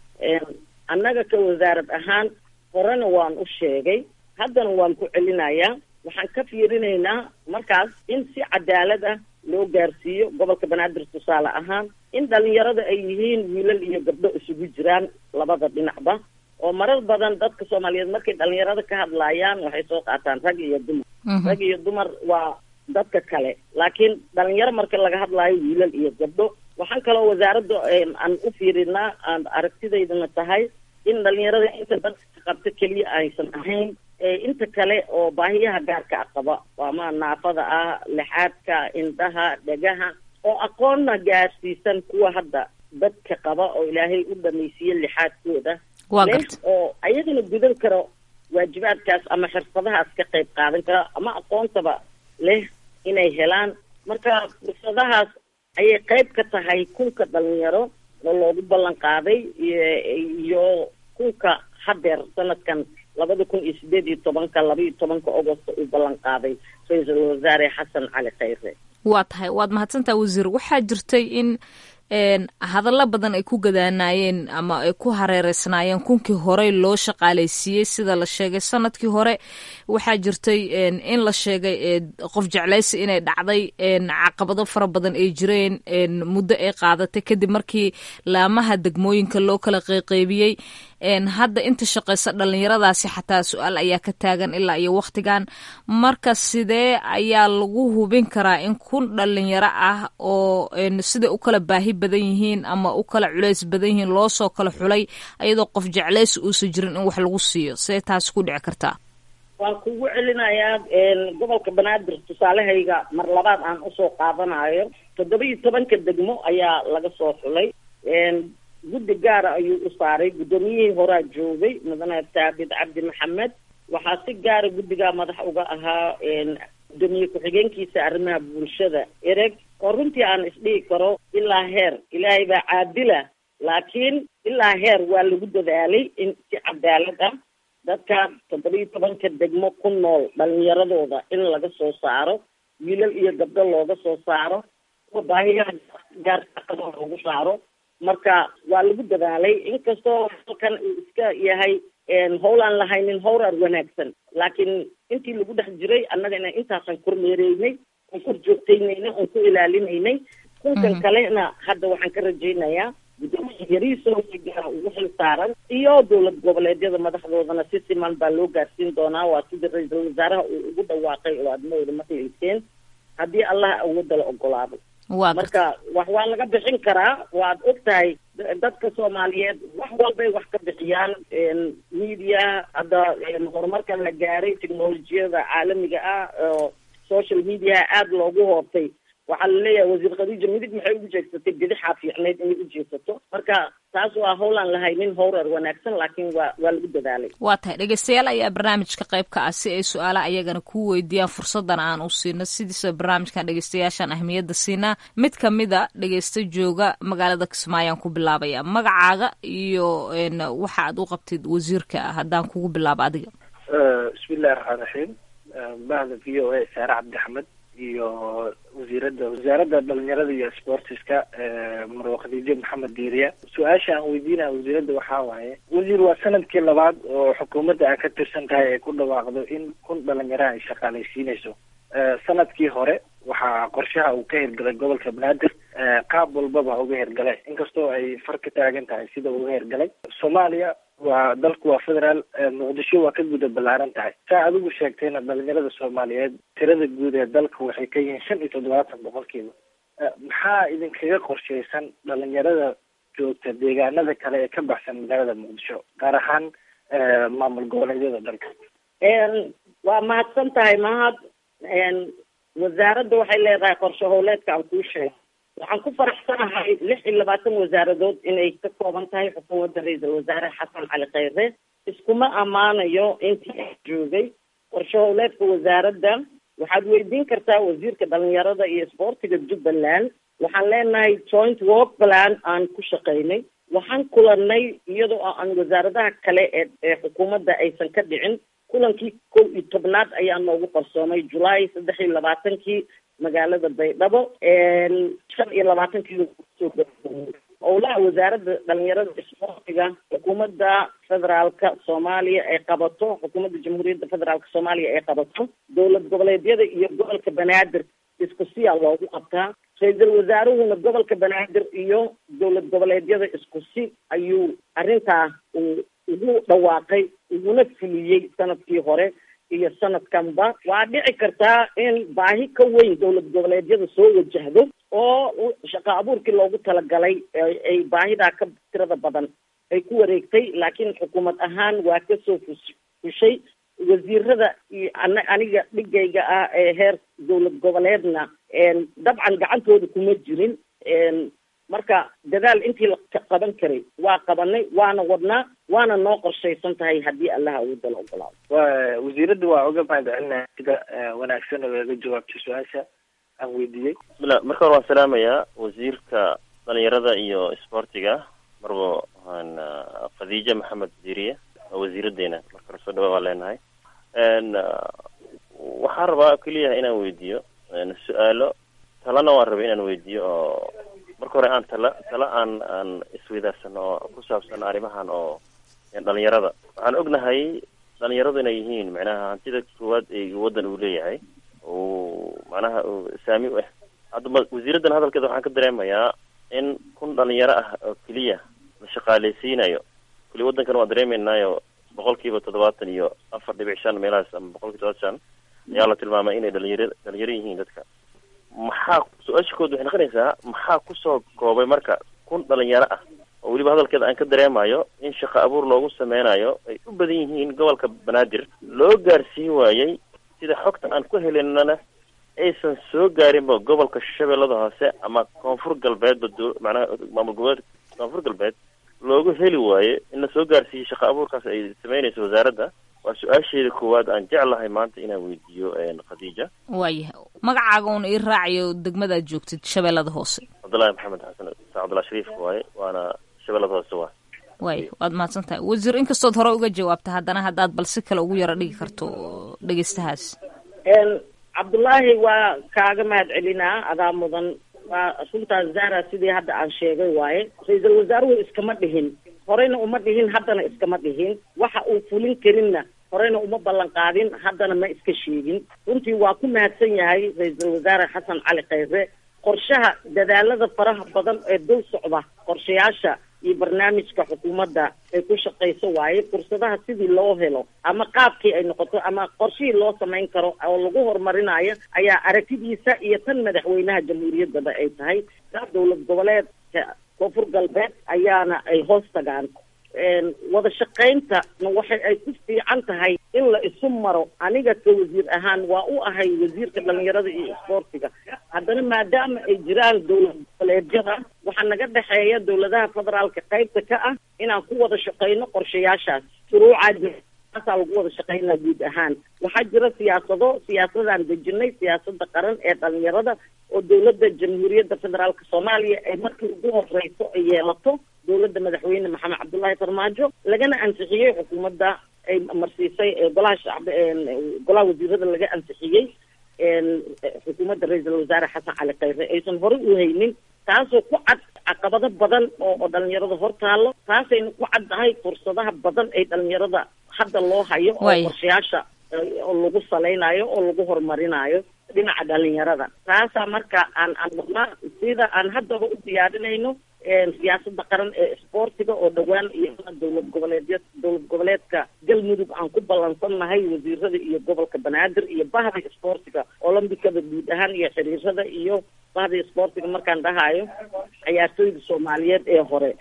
annaga ka wasaarad ahaan horena waan u sheegay haddana waan ku celinayaa waxaan ka fiirinaynaa markaas in si cadaalad ah loo gaarsiiyo gobolka banaadir tusaale ahaan in dhalinyarada ay yihiin wiilal iyo gabdho isugu jiraan labada dhinacba oo marar badan dadka soomaaliyeed markay dhalinyarada ka hadlaayaan waxay soo qaataan rag iyo dumar rag iyo dumar waa dadka kale laakiin dhalinyaro marka laga hadlaayo wiilal iyo gabdho waxaan kaloo wasaaradda aan u fiirinaa aan aragtidaydana tahay in dhalinyarada inta dadka ka qabta keliya aysan ahayn inta kale oo baahiyaha gaarka a qaba ama naafada ah lixaadka indhaha dhegaha oo aqoonna gaarsiisan kuwa hadda dadka qaba oo ilaahay u dhamaysiiye lixaadkooda leh oo ayagana gudan karo waajibaadkaas ama xirfadahaas ka qayb qaadan kara ama aqoontaba leh inay helaan marka fursadahaas ayay qayb ka tahay kunka dhalinyaro oo loogu ballan qaaday iyo kunka hadeer sanadkan labada kun iyo sideed iyo tobanka laba iyo tobanka agosto uu ballan qaaday ra-iisul wasaare xasan cali khayre waa tahay waad mahadsantaha wasiir waxaa jirtay in hadallo badan ay ku gadaanaayeen ama ay ku hareereysnaayeen kunkii horey loo shaqaalaysiiyey sida la sheegay sanadkii hore waxaa jirtay in la sheegay qof jeclaysi inay dhacday caqabado fara badan ay jireen muddo ay qaadatay kadib markii laamaha degmooyinka loo kala qeyqeybiyey hadda inta shaqaysa dhalinyaradaasi xataa su-aal ayaa ka taagan ilaa iyo wakhtigan marka sidee ayaa lagu hubin karaa in kun dhalinyaro ah oo siday u kala baahi badan yihiin ama u kala culays badan yihiin loo soo kala xulay ayadoo qof jeclaysi uusan jirin in wax lagu siiyo see taasi ku dhici kartaa waan kugu celinayaa gobolka banaadir tusaalehayga mar labaad aan usoo qaadanayo toddoba iyo tobanka degmo ayaa laga soo xulay guddi gaara ayuu u saaray guddoomiyihii horaa joogay mudane taabid cabdi maxamed waxaa si gaara guddigaa madax uga ahaa guddoomiye ku-xigeenkiisa arrimaha bulshada ereg oo runtii aan isdhihi karo ilaa heer ilaahay baa caadila laakiin ilaa heer waa lagu dadaalay in si cadaalad ah dadka toddoba iyo tobanka degmo ku nool dhalinyaradooda in laga soo saaro wiilal iyo gabdho looga soo saaro kuwa baahiyaha gaarkaqado loogu saaro marka waa lagu dadaalay inkastoo halkan uu iska yahay howl aan lahaynin howrar wanaagsan laakiin intii lagu dhex jiray annagana intaasaan kormeereynay oon kor joogtaynaynay oon ku ilaalinaynay kunkan kalena hadda waxaan ka rajaynayaa gudoomiya yariiso si gaara ugu xil saaran iyo dowlad goboleedyada madaxdoodana si siman baa loo gaarsiin doonaa waa sidii ra-iisul wasaaraha uu ugu dhawaaqay oo aad mawda maqlayseen haddii allah awoodda la ogolaado waa marka wax waa laga bixin karaa waad og tahay dadka soomaaliyeed wax walbay wax ka bixiyaan media hadda horumarka la gaaray technolojiyada caalamiga ah oo social media aada loogu hoobtay waxaa laleeyahay wasiir khadiija midig maxay ugu jeegsatay bidixaa fiicnayd inay u jeegsato marka taas waa howlaan lahaynin howrar wanaagsan laakiin waa waa lagu dadaalay waa tahay dhegeystayaal ayaa barnaamijka qayb ka ah si ay su-aalaha ayagana kuu weydiiyaan fursadan aan u siino sidiisa barnaamijkan dhegeystayaashaan ahmiyadda siinaa mid kamida dhegeysta jooga magaalada kismaayaan ku bilaabaya magacaaga iyo waxa aad u qabtid wasiirka haddaan kugu bilaabo adiga bismillahi raxmaan raxiim bahda v o a saare cabdi axmed iyo wasiirada wasaaradda dhalinyarada iyo sportiska marwa khadiijo maxamed diiriya su-aasha aan weydiinaya wasiiradda waxaa waaye wasiir waa sanadkii labaad oo xukuumadda ay ka tirsan tahay ay ku dhawaaqdo in kun dhalinyaraha ay shaqaalaysiinayso sanadkii hore waxaa qorshaha uu ka hirgalay gobolka banaadir qaab walbaba uga hirgalay inkastoo ay far ka taagan tahay sida uga hirgalay soomaaliya waa dalku waa federaal muqdisho waa ka guda ballaaran tahay saa adigu sheegtayna dhalinyarada soomaaliyeed tirada guud ee dalka waxay ka yihiin shan iyo toddobaatan boqolkiiba maxaa idinkaga qorshaysan dhalinyarada joogta deegaanada kale ee ka baxsan magaalada muqdisho gaar ahaan maamul goboleedyada dalka waa mahadsan tahay mahad wasaaradda waxay leedahay qorshe howleedka aan kuu sheegay waxaan ku faraxsanahay lix iyo labaatan wasaaradood inay ka kooban tahay xukuumadda ra-iisul wasaare xasan cali khayre iskuma ammaanayo intii joogay qorshe howleedka wasaaradda waxaad weydiin kartaa wasiirka dhalinyarada iyo isboortiga jubbaland waxaan leenahay joint work plan aan ku shaqaynay waxaan kulanay iyadoo aan wasaaradaha kale ee ee xukuumadda aysan ka dhicin kulankii kow iyo tobnaad ayaa noogu qarsoomay julaay saddex iyo labaatankii magaalada baydhabo shan iyo labaatankii howlaha wasaaradda dhalinyarada isboortiga xukuumadda federaalka soomaaliya ay qabato xukuumadda jamhuuriyadda federaalka soomaaliya ay qabato dowlad goboleedyada iyo gobolka banaadir isku siyaa loogu qabtaa ra-iisul wasaaruhuna gobolka banaadir iyo dowlad goboleedyada isku si ayuu arrintaa uu ugu dhawaaqay uguna fuliyey sanadkii hore iyo sanadkanba waa dhici kartaa in baahi ka weyn dowlad goboleedyada soo wajahdo oo shaqo abuurkii loogu talagalay ay baahidaa ka tirada badan ay ku wareegtay laakiin xukuumad ahaan waa kasoo fus fushay wasiirada iyo ana aniga dhigayga ah ee heer dowlad goboleedna dabcan gacantooda kuma jirin marka dadaal intii la qaban karay waa qabanay waana wadnaa waana noo qorshaysan tahay haddii allaha awoodda la ogolaado wa wasiiradda waa uga mahad celinaya sida wanaagsan oo iga jawaabtay su-aasha aan weydiiyey bismillah marka hore waan salaamayaa wasiirka dhalinyarada iyo isboortiga marbo khadiija maxamed wasiiriye waa wasiiradeena marka hore soo dhawa waan leenahay waxaan rabaa keliya inaan weydiiyo su-aalo talana waan rabay inaan weydiiyo oo marka hore aan tala tala aan aan isweydaarsanno oo ku saabsan arrimahan oo dhalinyarada waxaan ognahay dhalinyaradu inay yihiin macnaha hantida koowaad ee waddan uu leeyahay uu macnaha saami u ah hadda wasiiraddan hadalkeeda waxaan ka dareemayaa in kun dhalinyaro ah oo keliya la shaqaaleysiinayo kuli waddankan waan dareemeynaayo boqol kiiba toddobaatan iyo afar dhibic shan meelahaas ama boqol kiiba todobaatan shan ayaa la tilmaamay inay dhalinyaro dhalinyaro yihiin dadka maxaa su-aasha kood waxay noqonaysaa maxaa kusoo koobay marka kun dhalinyaro ah oo weliba hadalkeeda aan ka dareemayo in shaqo abuur loogu sameynayo ay u badan yihiin gobolka banaadir loo gaarsiin waayey sida xogta aan ku helinana aysan soo gaarinba gobolka shabeellada hoose ama koonfur galbeedba d macnaha maamul goboleed koonfur galbeed loogu heli waayo in la soo gaarsiiyey shaqo abuurkaas ay sameynayso wasaaradda waa su-aasheeda koowaad aan jeclahay maanta inaan weydiiyo khadiija waayahay magacaaga uun ii raacayo degmadaad joogtid shabeellada hoose cabdullaahi maxamed xasan sa cabdullahi shariifka waaye waana shabeellada hoose waa waay waad mahadsan tahay wasiir inkastood hore uga jawaabta haddana haddaad bal si kale ugu yaro dhigi karto dhegeystahaas cabdullaahi waa kaaga mahad celinaa adaa mudan waa runtaas zara sidii hadda aan sheegay waaye ra-iisul wasaaruhu iskama dhihin horeyna uma dhihin haddana iskama dhihin waxa uu fulin karinna horeyna uma ballan qaadin haddana ma iska sheegin runtii waa ku mahadsan yahay ra-iisul wasaare xasan cali khayre qorshaha dadaalada faraha badan ee dul socda qorshayaasha iyo barnaamijka xukuumadda ay ku shaqayso waaye fursadaha sidii loo helo ama qaabkii ay noqoto ama qorshihii loo samayn karo oo lagu horumarinayo ayaa aragtidiisa iyo tan madaxweynaha jamhuuriyaddaba ay tahay taa dowlad goboleedka koonfur galbeed ayaana ay hoos tagaan wada shaqaynta waxay ay ku fiican tahay in la isu maro aniga ka wasiir ahaan waa u ahay wasiirka dhalinyarada iyo isboortiga haddana maadaama ay jiraan dowlad goboleedyada waxaa naga dhexeeya dowladaha federaalka qaybta ka ah inaan ku wada shaqayno qorshayaashaas shuruucaa taasaa lagu wada shaqaynaa guud ahaan waxaa jira siyaasado siyaasadaan dejinay siyaasada qaran ee dhalinyarada oo dowladda jamhuuriyadda federaalka soomaaliya ay markii ugu horeyso ay yeelato dowladda madaxweyne maxamed cabdullaahi farmaajo lagana ansixiyey xukuumadda ay marsiisay golaha shacb golaha wasiirada laga ansixiyey xukuumadda ra-iisul wasaare xasan cali khayre aysan horey u haynin taasoo ku cad caqabado badan oo oo dhalinyarada hortaalo taasayna ku caddahay fursadaha badan ay dhalinyarada hadda loo hayo oo qorshayaasha oo lagu salaynayo oo lagu horumarinayo dhinaca dhalinyarada taasaa marka aan aan wadnaa sida aan haddaba u diyaarinayno siyaasada qaran ee isboortiga oo dhowaan iyo dowlad goboleedya dowlad goboleedka galmudug aan ku ballansannahay wasiirada iyo gobolka banaadir iyo bahda isboortiga olombikada guud ahaan iyo xiriirada iyo bahda isboortiga markaan dhahayo ciyaartooyda soomaaliyeed ee hore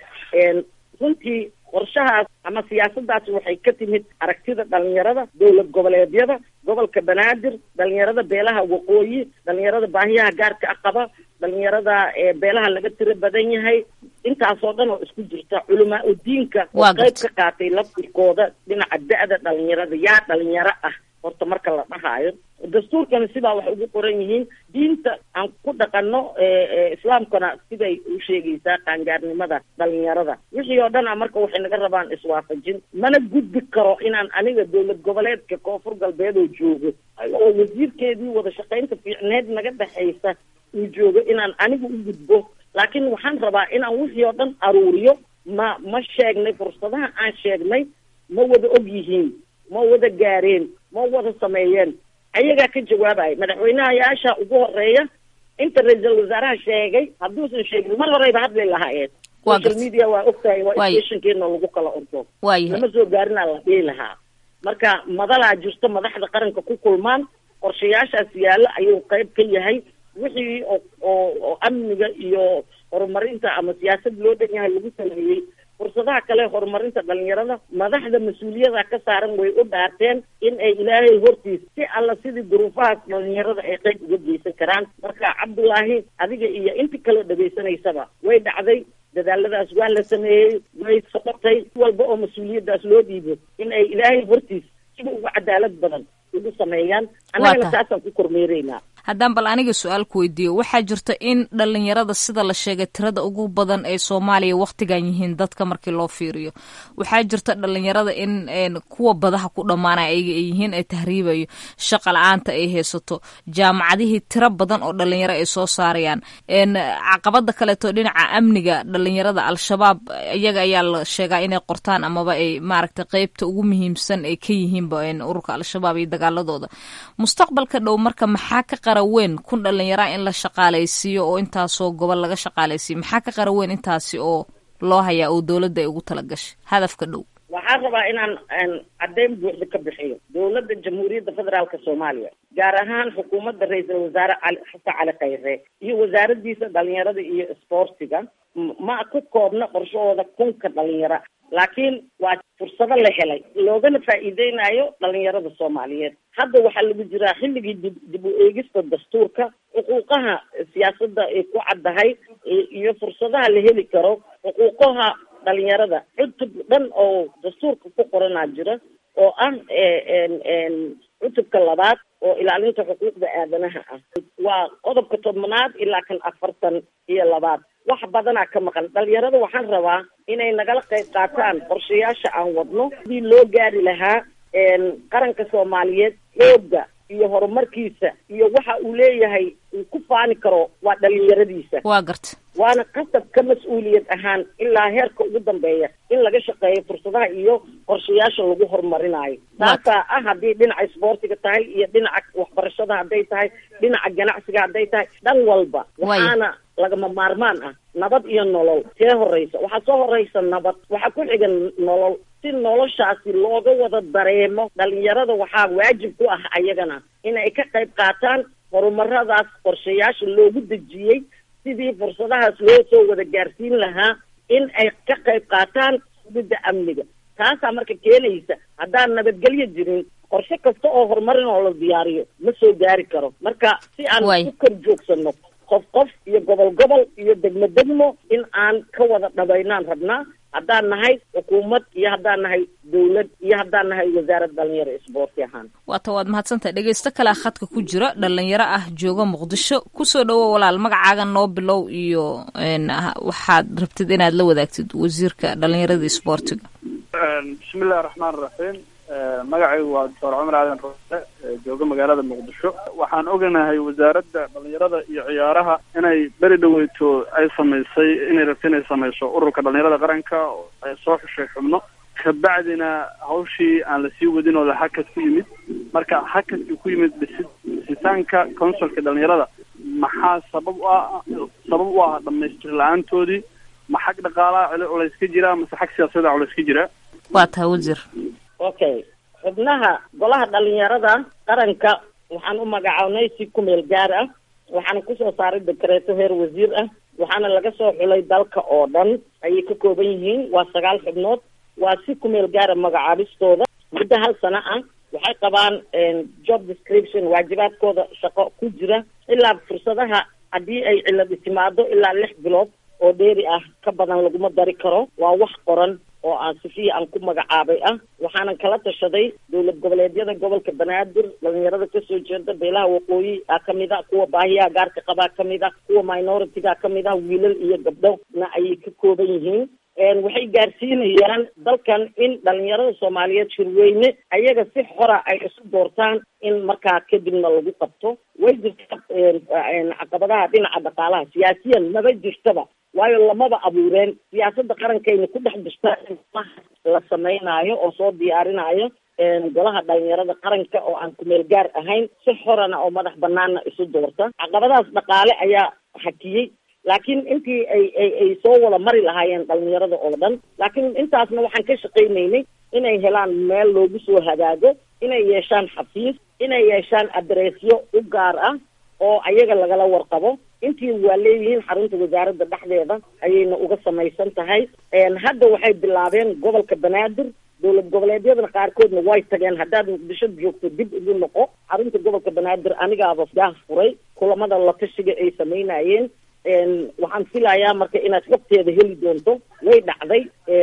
runtii qorshahaas ama siyaasadaasi waxay ka timid aragtida dhalinyarada dowlad goboleedyada gobolka banaadir dhalinyarada beelaha waqooyi dhalinyarada baahiyaha gaarka ah qaba dhalinyarada beelaha laga tiro badan yahay intaasoo dhan oo isku jirta culamaa udiinka oo qayb ka qaatay laftirkooda dhinaca da-da dhalinyarada yaa dhalinyaro ah horta marka la dhahaayo dastuurkana sidaa waxay ugu qoran yihiin diinta aan ku dhaqano islaamkana siday u sheegaysaa qaangaarnimada dhalinyarada wixii oo dhan a marka waxay naga rabaan iswaafajin mana gudbi karo inaan aniga dowlad goboleedka koonfur galbeed oo joogo oo wasiirkeedii wada shaqaynta fiicneed naga dhexaysa uu joogo inaan aniga u gudbo laakiin waxaan rabaa inaan wixii oo dhan aruuriyo ma ma sheegnay fursadaha aan sheegnay ma wada og yihiin ma wada gaareen ma wada sameeyeen ayagaa ka jawaabaya madaxweynahayaasha ugu horeeya inta ra-iisul wasaaraha sheegay hadduusan sheegin mar horeyba hadli lahaayeen social media waa ogtahay waa stationkeena lagu kala ordo lama soo gaarinaa la dhihi lahaa marka madalaa jirto madaxda qaranka ku kulmaan qorshayaashaas yaalla ayuu qayb ka yahay wixii oo oo oo amniga iyo horumarinta ama siyaasad loo dhan yahay lagu sameeyey fursadaha kale horumarinta dhalinyarada madaxda mas-uuliyada ka saaran way u dhaarteen in ay ilaahay hortiis si alla sidii duruufahaas dhalinyarada ay qayb uga geysan karaan marka cabdullaahi adiga iyo inti kaloo dhegaysanaysaba way dhacday dadaaladaas waa la sameeyey way socotay walba oo mas-uuliyadaas loo dhiibo in ay ilaahay hortiis sida uga cadaalad badan ugu sameeyaan annagana taasaan ku kormeeraynaa haddaan bal aniga su-aal ku weydiiyo waxaa jirta in dhalinyarada sida la sheegay tirada ugu badan ee soomaaliya wakhtigan yihiin dadka markii loo fiiriyo waxaa jirta dhalinyarada in kuwa badaha ku dhammaanaya ayaga ay yihiin ee tahriibayo shaqa la-aanta ay haysato jaamacadihii tiro badan oo dhalinyaro ay soo saarayaan caqabada kaleeto dhinaca amniga dhalinyarada al-shabaab iyaga ayaa la sheegaa inay qortaan amaba ay maaragtay qeybta ugu muhiimsan ay ka yihiinba ururka al-shabaab iyo dagaaladooda mustaqbalka dhow marka maxaa ka qara weyn kun dhalinyaraa in la shaqaalaysiiyo oo intaasoo gobol laga shaqaalaysiiyo maxaa ka qara weyn intaasi oo loo hayaa oo dowladda ay ugu talagashay hadafka dhow waxaan rabaa inaan caddeyn buuxda ka bixiyo dowladda jamhuuriyadda federaalka soomaaliya gaar ahaan xukuumadda ra-iisul wasaare cali xasan cali khayre iyo wasaaradiisa dhalinyarada iyo isboortiga ma ku koobna qorshahooda kunka dhalinyaro laakiin waa fursado la helay loogana faa'iideynayo dhalinyarada soomaaliyeed hadda waxaa lagu jiraa xilligii dib dib u eegista dastuurka xuquuqaha siyaasadda ay ku caddahay iyo fursadaha la heli karo xuquuqaha dhalinyarada cutub dhan oo dastuurka ku qoranaa jira oo ah cutubka labaad oo ilaalinta xuquuqda aadanaha ah waa qodobka tobnaad ilaa kan afartan iyo labaad wax badanaa ka maqan dhalinyarada waxaan rabaa inay nagala qayb qaataan qorshayaasha aan wadno sidii loo gaari lahaa qaranka soomaaliyeed xoogga iyo horumarkiisa iyo waxa uu leeyahay uu ku faani karo waa dhalinyaradiisa waa garta waana qasab ka mas-uuliyad ahaan ilaa heerka ugu dambeeya in laga shaqeeyo fursadaha iyo qorshayaasha lagu horumarinayo taasaa ah haddii dhinaca isboortiga tahay iyo dhinaca waxbarashada hadday tahay dhinaca ganacsiga hadday tahay dhan walba waxaana lagama maarmaan ah nabad iyo nolol see horeysa waxaa soo horeysa nabad waxaa ku xiga nolol si noloshaasi looga wada dareemo dhalinyarada waxaa waajib ku ah ayagana inay ka qayb qaataan horumaradaas qorshayaasha loogu dejiyey sidii fursadahaas loo soo wada gaarsiin lahaa in ay ka qayb qaataan sugidda amniga taasaa marka keenaysa haddaan nabadgelyo jirin qorshe kasta oo horumarin oo la diyaariyo ma soo gaari karo marka si aan ku kor joogsano qof qof iyo gobol gobol iyo degmo degmo in aan ka wada dhabaynaan rabnaa haddaan nahay xukuumad iyo haddaan nahay dawlad iyo haddaan nahay wasaarad dhalinyaro isboorti ahaan waata waad mahadsantahay dhegeysto kalea khadka ku jira dhalinyaro ah jooga muqdisho kusoo dhawo walaal magacaaga noo bilow iyo waxaad rabtid inaad la wadaagtid wasiirka dhalinyarada isboortiga bismillahi raxmaan raxiim magacaygu waa doctor cumar aadan roose jooga magaalada muqdisho waxaan oganahay wasaaradda dhalinyarada iyo ciyaaraha inay beri dhaweyto ay samaysay inay rabto inay samayso ururka dhalinyarada qaranka oo ay soo xushay xubno kabacdina hawshii aan lasii wadin oo hakad ku yimid marka hakadkii ku yimid dhisi dhisitaanka consulka dhalinyarada maxaa sabab u ah sabab u ah dhamaystir la-aantoodii ma xag dhaqaalaha culays ka jira mase xag siyaasada culays ka jira waa tahay wasiir okay xubnaha golaha dhalinyarada qaranka waxaan u magacawnay si ku meel gaar ah waxaana kusoo saaray dekreeto heer wasiir ah waxaana laga soo xulay dalka oo dhan ayay ka kooban yihiin waa sagaal xubnood waa si ku meel gaara magacaabistooda muddo hal sano ah waxay qabaan job description waajibaadkooda shaqo ku jira ilaa fursadaha haddii ay ciladi timaado ilaa lix bilood oo dheeri ah ka badan laguma dari karo waa wax qoran oo aan sifiya aan ku magacaabay ah waxaanan kala tashaday dowlad goboleedyada gobolka banaadir dhalinyarada kasoo jeeda beelaha waqooyi a kamid a kuwa baahiyaha gaarka qabaa kamid a kuwa minoritiga kamid ah wiilal iyo gabdhona ayay ka kooban yihiin waxay gaarsiinayaan dalkan in dhalinyarada soomaaliyeed shirweyne ayaga si xora ay isu doortaan in markaa kadibna lagu qabto way jirta caqabadaha dhinaca dhaqaalaha siyaasiyan maba jirtaba waayo lamaba abuureen siyaasadda qarankayna ku dhex jirta in la sameynaayo oo soo diyaarinaayo golaha dhalinyarada qaranka oo aan kumeel gaar ahayn si xorana oo madax banaana isu doorta caqabadahaas dhaqaale ayaa hakiyey laakiin intii ay ay ay soo wada mari lahaayeen dhalinyarada oo dhan laakiin intaasna waxaan ka shaqaynaynay inay helaan meel loogu soo hagaago inay yeeshaan xafiis inay yeeshaan adreesyo u gaar ah oo ayaga lagala warqabo intii waa leeyihiin xarunta wasaaradda dhexdeeda ayayna uga samaysan tahay hadda waxay bilaabeen gobolka banaadir dowlad goboleedyadana qaarkoodna way tageen haddaad muqdisho joogto dib ugu noqo xarunta gobolka banaadir anigaaba gaah furay kulamada la tashiga ay samaynayeen waxaan filayaa marka inaad xogteeda heli doonto way dhacday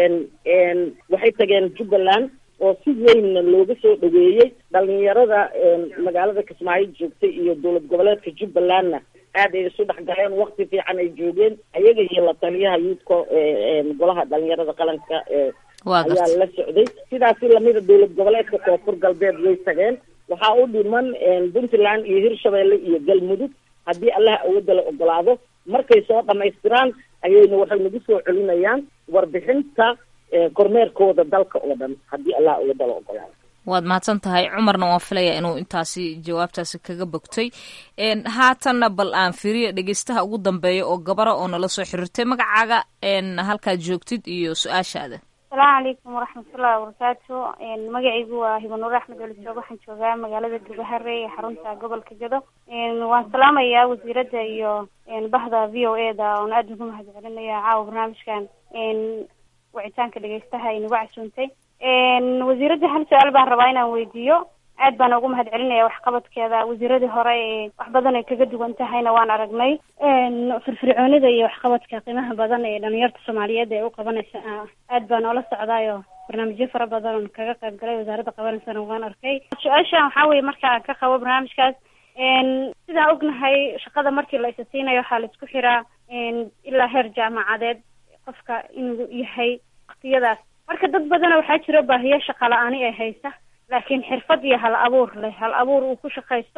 waxay tageen jubbaland oo si weynna looga soo dhaweeyey dhalinyarada magaalada kismaayo joogtay iyo dowlad goboleedka jubbalandna aad ay isu dhexgaleen wakti fiican ay joogeen ayaga iyo la taliyaha yuudka golaha dhalinyarada qaranka ayaa la socday sidaasi lamida dowlad goboleedka koonfur galbeed way tageen waxaa u dhiman puntland iyo hirshabeelle iyo galmudug haddii allaha awoodda la ogolaado markay soo dhamaystiraan ayayna waxay nagu soo celinayaan warbixinta kormeerkooda dalka oo dhan haddii allaha awoodda la ogolaado waad mahadsan tahay cumarna waan filayaa inuu intaasi jawaabtaasi kaga bogtay haatanna bal aan firiya dhegeystaha ugu dambeeya oo gabara oo nala soo xiriirtay magacaaga halkaad joogtid iyo su-aashaada asalaamu calaykum waraxmatullahi wabarakaatu magacaygu waa hibanuur axmed olisoog waxaan joogaa magaalada gabahare ee xarunta gobolka gado waan salaamayaa wasiiradda iyo bahda v o e da oon aada ugu mahad celinaya caawa barnaamijkan wicitaanka dhegeystaha ay nagu casuuntay wasiiradda hal su-aal baan rabaa inaan weydiiyo aad baan ugu mahad celinaya waxqabadkeeda wasiiradii hore ee wax badan ay kaga duwan tahayna waan aragnay firfircoonida iyo waxqabadka qiimaha badan ee dhalinyarta soomaaliyeed ee u qabanaysa aad baan oola socdaayoo barnaamijyo fara badan oon kaga qayb galay wasaaradda qabanaysana waan arkay su-aashan waxaa weye marka aan ka qabo barnaamijkaas sidaan ognahay shaqada markii la isa siinayo waxaa la isku xiraa ilaa heer jaamacadeed qofka inuu yahay waktiyadaas marka dad badana waxaa jiro baahiyo shaqa la-aani ee haysa laakiin xirfad iyo hal abuur leh hal abuur uu ku shaqaysto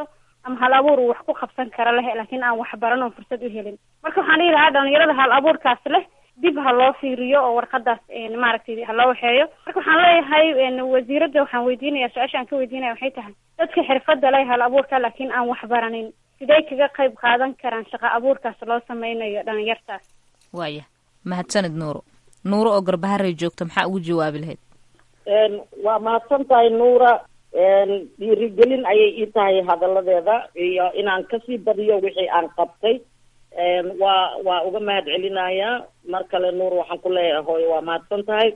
ama hal abuur uu wax ku qabsan kara leh laakiin aan wax baran oo fursad u helin marka waxaan dhihi lahaa dhalinyarada hal abuurkaas leh dib ha loo fiiriyo oo warqadaas maaragtay ha loo waxeeyo marka waxaan leeyahay wasiiradda waxaan weydiinaya su-aasha aan ka weydiinaya waxay tahay dadka xirfadda leh hal abuurka laakiin aan wax baranin sidee kaga qayb qaadan karaan shaqo abuurkaas loo sameynayo dhalinyartaas waaya mahadsanid nuuro nuuro oo garbaharey joogta maxaa ugu jawaabi lahayd waa mahadsan tahay nuura dhiirigelin ayay ii tahay hadalladeeda iyo inaan kasii badiyo wixii aan qabtay waa waa uga mahad celinayaa mar kale nuur waxaan ku leeyahay hooyo waa mahadsan tahay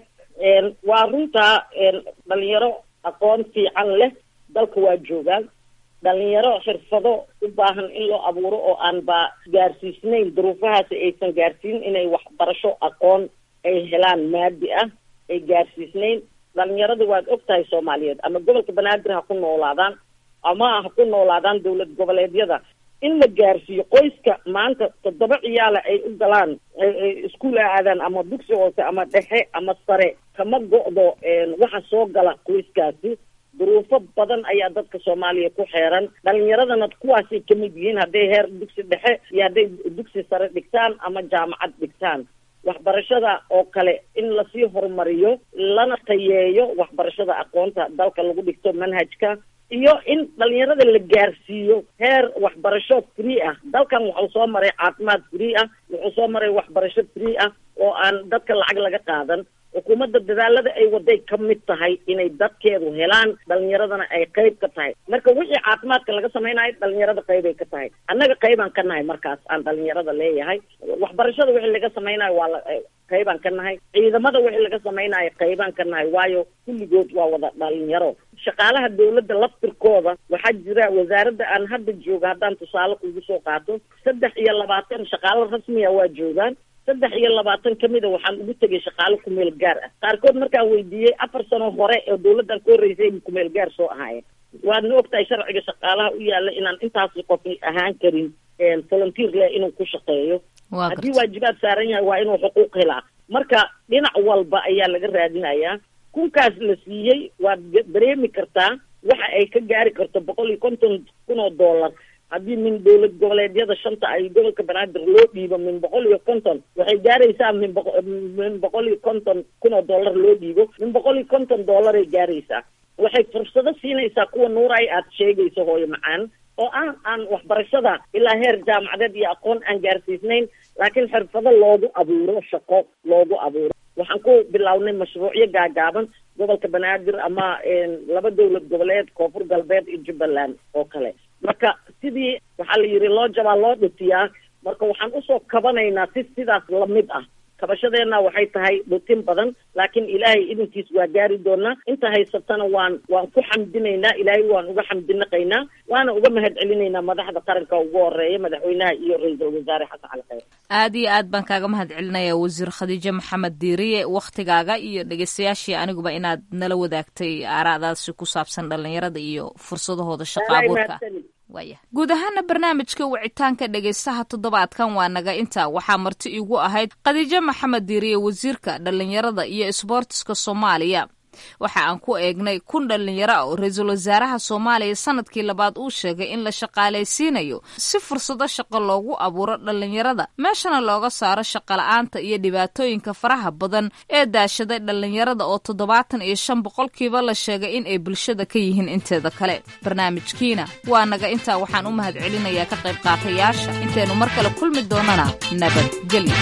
waa runtaa dhalinyaro aqoon fiican leh dalka waa joogaan dhalinyaro xirfado u baahan in loo abuuro oo aan ba gaarsiisnayn duruufahaasi aysan gaarsiin inay waxbarasho aqoon ay helaan maadi ah ay gaarsiisnayn dhalinyarada waad og tahay soomaaliyeed ama gobolka banaadir ha ku noolaadaan ama ha ku noolaadaan dowlad goboleedyada in la gaarsiiyo qoyska maanta toddoba ciyaala ay u galaan iskuul aadaan ama dugsi hoose ama dhexe ama sare kama go-do waxa soo gala qoyskaasi duruufo badan ayaa dadka soomaaliya ku xeeran dhalinyaradana kuwaasay kamid yihiin hadday heer dugsi dhexe iyo hadday dugsi sare dhigtaan ama jaamacad dhigtaan waxbarashada oo kale in lasii horumariyo lana tayeeyo waxbarashada aqoonta dalka lagu dhigto manhajka iyo in dhalinyarada la gaarsiiyo heer waxbarasho free ah dalkan wuxuu soo maray caafimaad free ah wuxuu soo maray waxbarasho free ah oo aan dadka lacag laga qaadan xukuumadda dadaalada ay waday ka mid tahay inay dadkeedu helaan dhalinyaradana ay qayb ka tahay marka wixii caafimaadka laga samaynayo dhalinyarada qaybay ka tahay annaga qaybaan ka nahay markaas aan dhalinyarada leeyahay waxbarashada wixii laga samaynayo waa la qaybaan ka nahay ciidamada wixii laga samaynayo qaybaan ka nahay waayo kulligood waa wada dhalinyaro shaqaalaha dawladda laftirkooda waxaa jira wasaaradda aan hadda jooga haddaan tusaale kugu soo qaato saddex iyo labaatan shaqaalo rasmiya waa joogaan saddex iyo labaatan kamida waxaan ugu tegay shaqaalo kumeel gaar ah qaarkood markaan weydiiyey afar sano hore oo dawladdan ka horreysay kumeel gaar soo ahaayeen waadna ogtahay sharciga shaqaalaha u yaala inaan intaasi qof ahaan karin volunteer leh inuu ku shaqeeyo haddii waajibaad saaran yahay waa inuu xuquuq helaa marka dhinac walba ayaa laga raadinayaa kunkaas la siiyey waad dareemi kartaa waxa ay ka gaari karto boqol iyo konton kun oo dollar haddii min dowlad goboleedyada shanta ay gobolka banaadir loo dhiibo min boqol iyo konton waxay gaaraysaa min boqo min boqol iyo konton kun oo dollar loo dhiibo min boqol iyo konton dollaray gaaraysaa waxay fursado siinaysaa kuwa nuuray aad sheegayso hooyo macaan oo ah aan waxbarashada ilaa heer jaamacadeed iyo aqoon aan gaarsiisnayn laakiin xirfado loogu abuuro shaqo loogu abuuro waxaan ku bilownay mashruucyo gaagaaban gobolka banaadir ama laba dowlad goboleed koonfur galbeed iyo jubbaland oo kale marka sidii waxaa la yidhi loo jabaa loo dhutiyaa marka waxaan usoo kabanaynaa si sidaas lamid ah kabashadeenna waxay tahay dhutin badan laakiin ilaahay idinkiis waa gaari doonaa inta haysatana waan waan ku xamdinaynaa ilaahay waan uga xamdinaqaynaa waana uga mahad celinaynaa madaxda qaranka ugu horeeya madaxweynaha iyo ra-iisul wasaare xasan cali khayr aad iyo aad baan kaaga mahad celinaya wasiir khadiijo maxamed diiriye wakhtigaaga iyo dhegeystayaashii aniguba inaad nala wadaagtay aaraadaasi ku saabsan dhalinyarada iyo fursadahooda shaqo abuurka waaya guud ahaana barnaamijka wicitaanka dhegaystaha toddobaadkan waa naga intaa waxaa marti igu ahayd khadiijo maxamed diiriye wasiirka dhallinyarada iyo isboortiska soomaaliya waxa aan ku eegnay kun dhallinyaro ah oo ra-iisul wasaaraha soomaaliya sanadkii labaad uu sheegay in la shaqaalaysiinayo si fursado shaqo loogu abuuro dhallinyarada meeshana looga saaro shaqola'aanta iyo dhibaatooyinka faraha badan ee daashaday dhallinyarada oo toddobaatan iyo shan boqolkiiba la sheegay in ay bulshada ka yihiin inteeda kale barnaamijkiina waa naga intaa waxaan u mahad celinayaa ka qayb qaatayaasha intaynu mar kale kulmi doonana nabadgelyo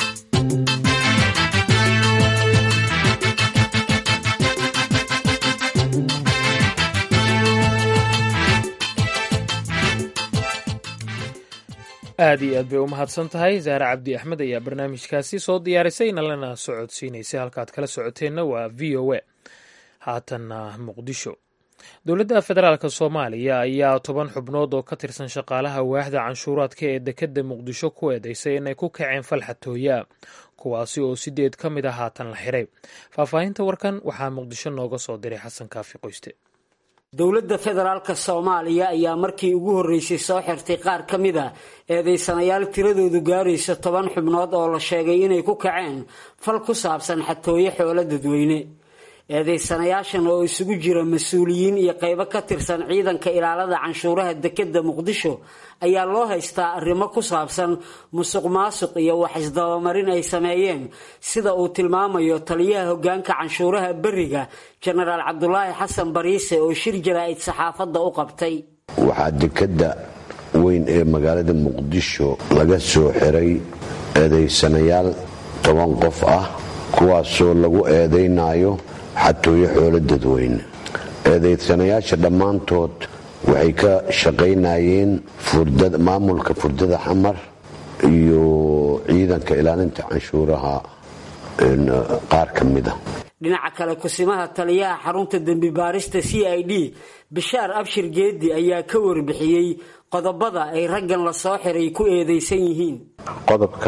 aad iyo aad bay u mahadsan tahay zaare cabdi axmed ayaa barnaamijkaasi soo diyaarisay nalana socodsiinaysay halkaad kala socoteenna waa v o a haatanna muqdisho dowladda federaalk soomaaliya ayaa toban xubnood oo ka tirsan shaqaalaha waaxda canshuuraadka ee dekedda muqdisho ku eedeysay inay ku kaceen falxatooyaa kuwaasi oo sideed ka mid a haatan la xiray faahfaahinta warkan waxaa muqdisho nooga soo diray xasan kaafi qoyste dowladda federaalka soomaaliya ayaa markii ugu horreysay soo xirtay qaar ka mid a eedaysanayaal tiradoodu gaaraysa toban xubnood oo la sheegay inay ku kaceen fal ku saabsan xatooyo xoolo dadweyne eedeysanayaashan oo isugu jira mas-uuliyiin iyo qaybo ka tirsan ciidanka ilaalada canshuuraha dekeda muqdisho ayaa loo haystaa arrimo ku saabsan musuq maasuq iyo wax isdabamarin ay sameeyeen sida uu tilmaamayo taliyaha hogaanka canshuuraha beriga jenaraal cabdulaahi xasan bariise oo shir jaraa'id saxaafadda u qabtay waxaa dekeda weyn ee magaalada muqdisho laga soo xiray eedaysanayaal toban qof ah kuwaasoo lagu eedaynayo xatooyo xoolo dadweyne eedaysanayaasha dhammaantood waxay ka shaqaynayeen maamulka furdada xamar iyo ciidanka ilaalinta canshuuraha qaar ka mida dhinaca kale kusimaha taliyaha xarunta dembi baarista c i d bishaar abshir geedi ayaa ka warbixiyey qodobada ay raggan la soo xiray ku eedaysan yihiin qodobka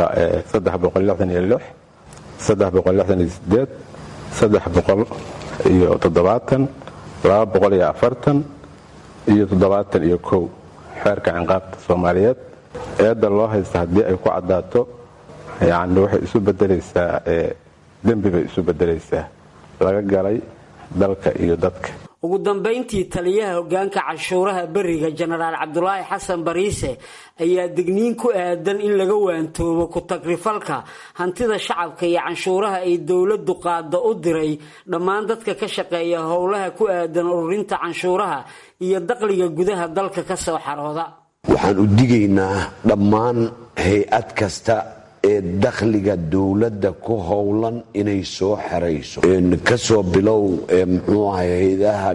iyo toddobaatan laba boqol iyo afartan iyo toddobaatan iyo kow xeerka cinqaabta soomaaliyeed eedda loo haysta haddii ay ku caddaato yacni waxay isu beddelaysaa dembi bay isu beddelaysaa laga galay dalka iyo dadka ugu dambayntii taliyaha hogaanka canshuuraha beriga jenaraal cabdulaahi xasan bariise ayaa digniin ku aadan in laga waantoobo ku-tagrifalka hantida shacabka iyo canshuuraha ay dowladdu qaada u diray dhammaan dadka ka shaqeeya howlaha ku aadan ururinta canshuuraha iyo dakhliga gudaha dalka ka soo xarooda waxaan u digaynaa dhammaan hay-ad kasta ee dakhliga dowladda ku howlan inay soo xerayso kasoo bilow mxuu ahay hay-adaha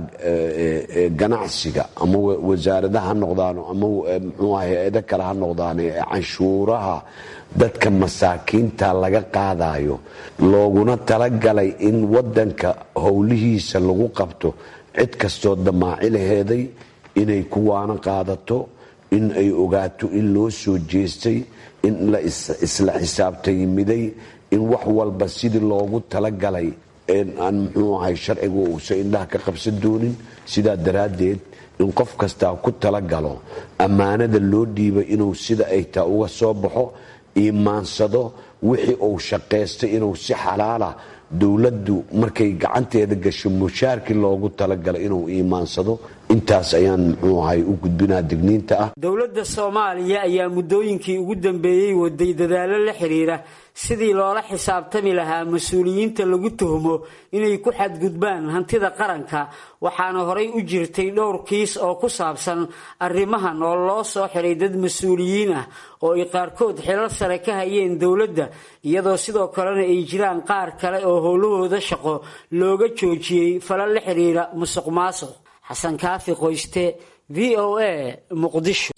ganacsiga ama wasaaradaha ha noqdaano ama mxuu ahay hay-ado kale ha noqdaane ee canshuuraha dadka masaakiinta laga qaadayo looguna talagalay in wadanka howlihiisa lagu qabto cid kastoo damaaci laheeday inay kuwaana qaadato in ay ogaato in loo soo jeestay in la isla xisaabtayimiday in wax walba sidii loogu talagalay aan muxuu ahay sharcigu uusan indhaha ka qabsan doonin sidaa daraaddeed in qof kastaa ku talagalo ammaanada loo dhiibay inuu sida ay taa uga soo baxo iimaansado wixii uu shaqaystay inuu si xalaala dowladdu markay gacanteeda gasho mushaarkii loogu talagalay inuu iimaansado intaas ayaan muxuu ahay u gudbinaa digniinta ah dowladda soomaaliya ayaa muddooyinkii ugu dambeeyey waday dadaallo la xidhiira sidii loola xisaabtami lahaa mas-uuliyiinta lagu tuhmo inay ku xadgudbaan hantida qaranka waxaana horay u jirtay dhowr kiis oo ku saabsan arrimahan oo loo soo xiray dad mas-uuliyiin ah oo ay qaarkood xilal sare ka hayeen dowladda iyadoo sidoo kalena ay jiraan qaar kale oo howlahooda shaqo looga joojiyey falal la xidhiira musuq maasuq xasan kaafi qoyste v o a muqdisho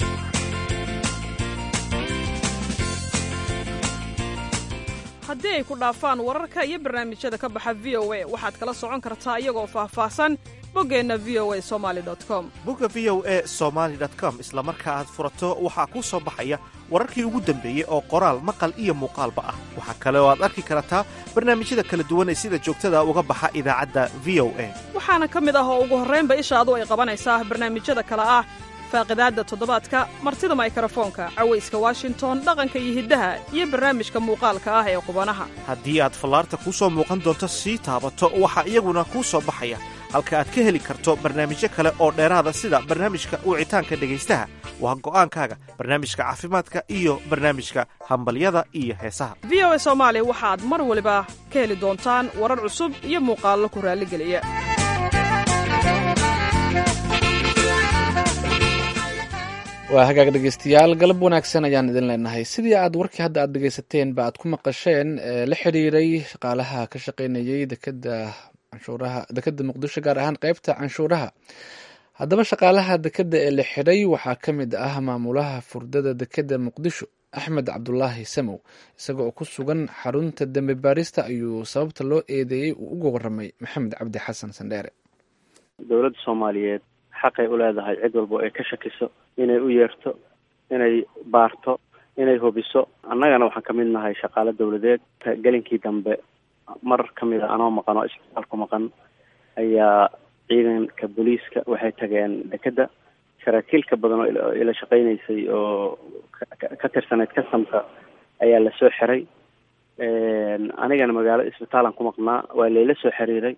haddii ay ku dhaafaan wararka iyo barnaamijyada ka baxa v o a waxaad kala socon kartaa iyagoo faahfaahsan boggeenna v o a somali com bogga v o a somaali com isla marka aad furato waxaa kuu soo baxaya wararkii ugu dambeeyey oo qoraal maqal iyo muuqaalba ah waxaa kale oo aad arki kartaa barnaamijyada kala duwan ee sida joogtada uga baxa idaacadda v o a waxaana ka mid ah oo ugu horraynba ishaadu ay qabanaysaa barnaamijyada kale ah faaqidaadda toddobaadka martida maykarafoonka cawayska washington dhaqanka iyo hiddaha iyo barnaamijka muuqaalka ah ee qubanaha haddii aad fallaarta kuu soo muuqan doonto sii taabato waxaa iyaguna kuu soo baxaya halka aad ka heli karto barnaamijyo kale oo dheeraada sida barnaamijka wicitaanka dhegaystaha waa go'aankaaga barnaamijka caafimaadka iyo barnaamijka hambalyada iyo heesaha v o a soomaali waxaad mar waliba ka heli doontaan warar cusub iyo muuqaallo ku raalligeliya waa hagaag dhegeystayaal galab wanaagsan ayaan idin leenahay sidii aad warkii hadda aad dhegeysateen ba aad ku maqasheen la xidhiiray shaqaalaha ka shaqaynayay dekeda canshuuraha dekeda muqdisho gaar ahaan qeybta canshuuraha haddaba shaqaalaha dekeda ee la xidhay waxaa ka mid ah maamulaha furdada dekeda muqdisho axmed cabdulaahi samow isaga oo ku sugan xarunta dembi baarista ayuu sababta loo eedeeyey uu uga waramay maxamed cabdi xasan sandheere dowladda soomaaliyeed xaqay u leedahay cid walba ay ka shakiso inay u yeerto inay baarto inay hubiso annagana waxaan ka mid nahay shaqaale dowladeed gelinkii dambe mar ka mid a anoo maqan oo isbitaalku maqan ayaa ciidanka booliiska waxay tageen dekedda saraakiil ka badan oo ila shaqaynaysay oo ka tirsanayd kasamka ayaa lasoo xiray anigana magaalo isbitaalan ku maqnaa waa layla soo xiriiray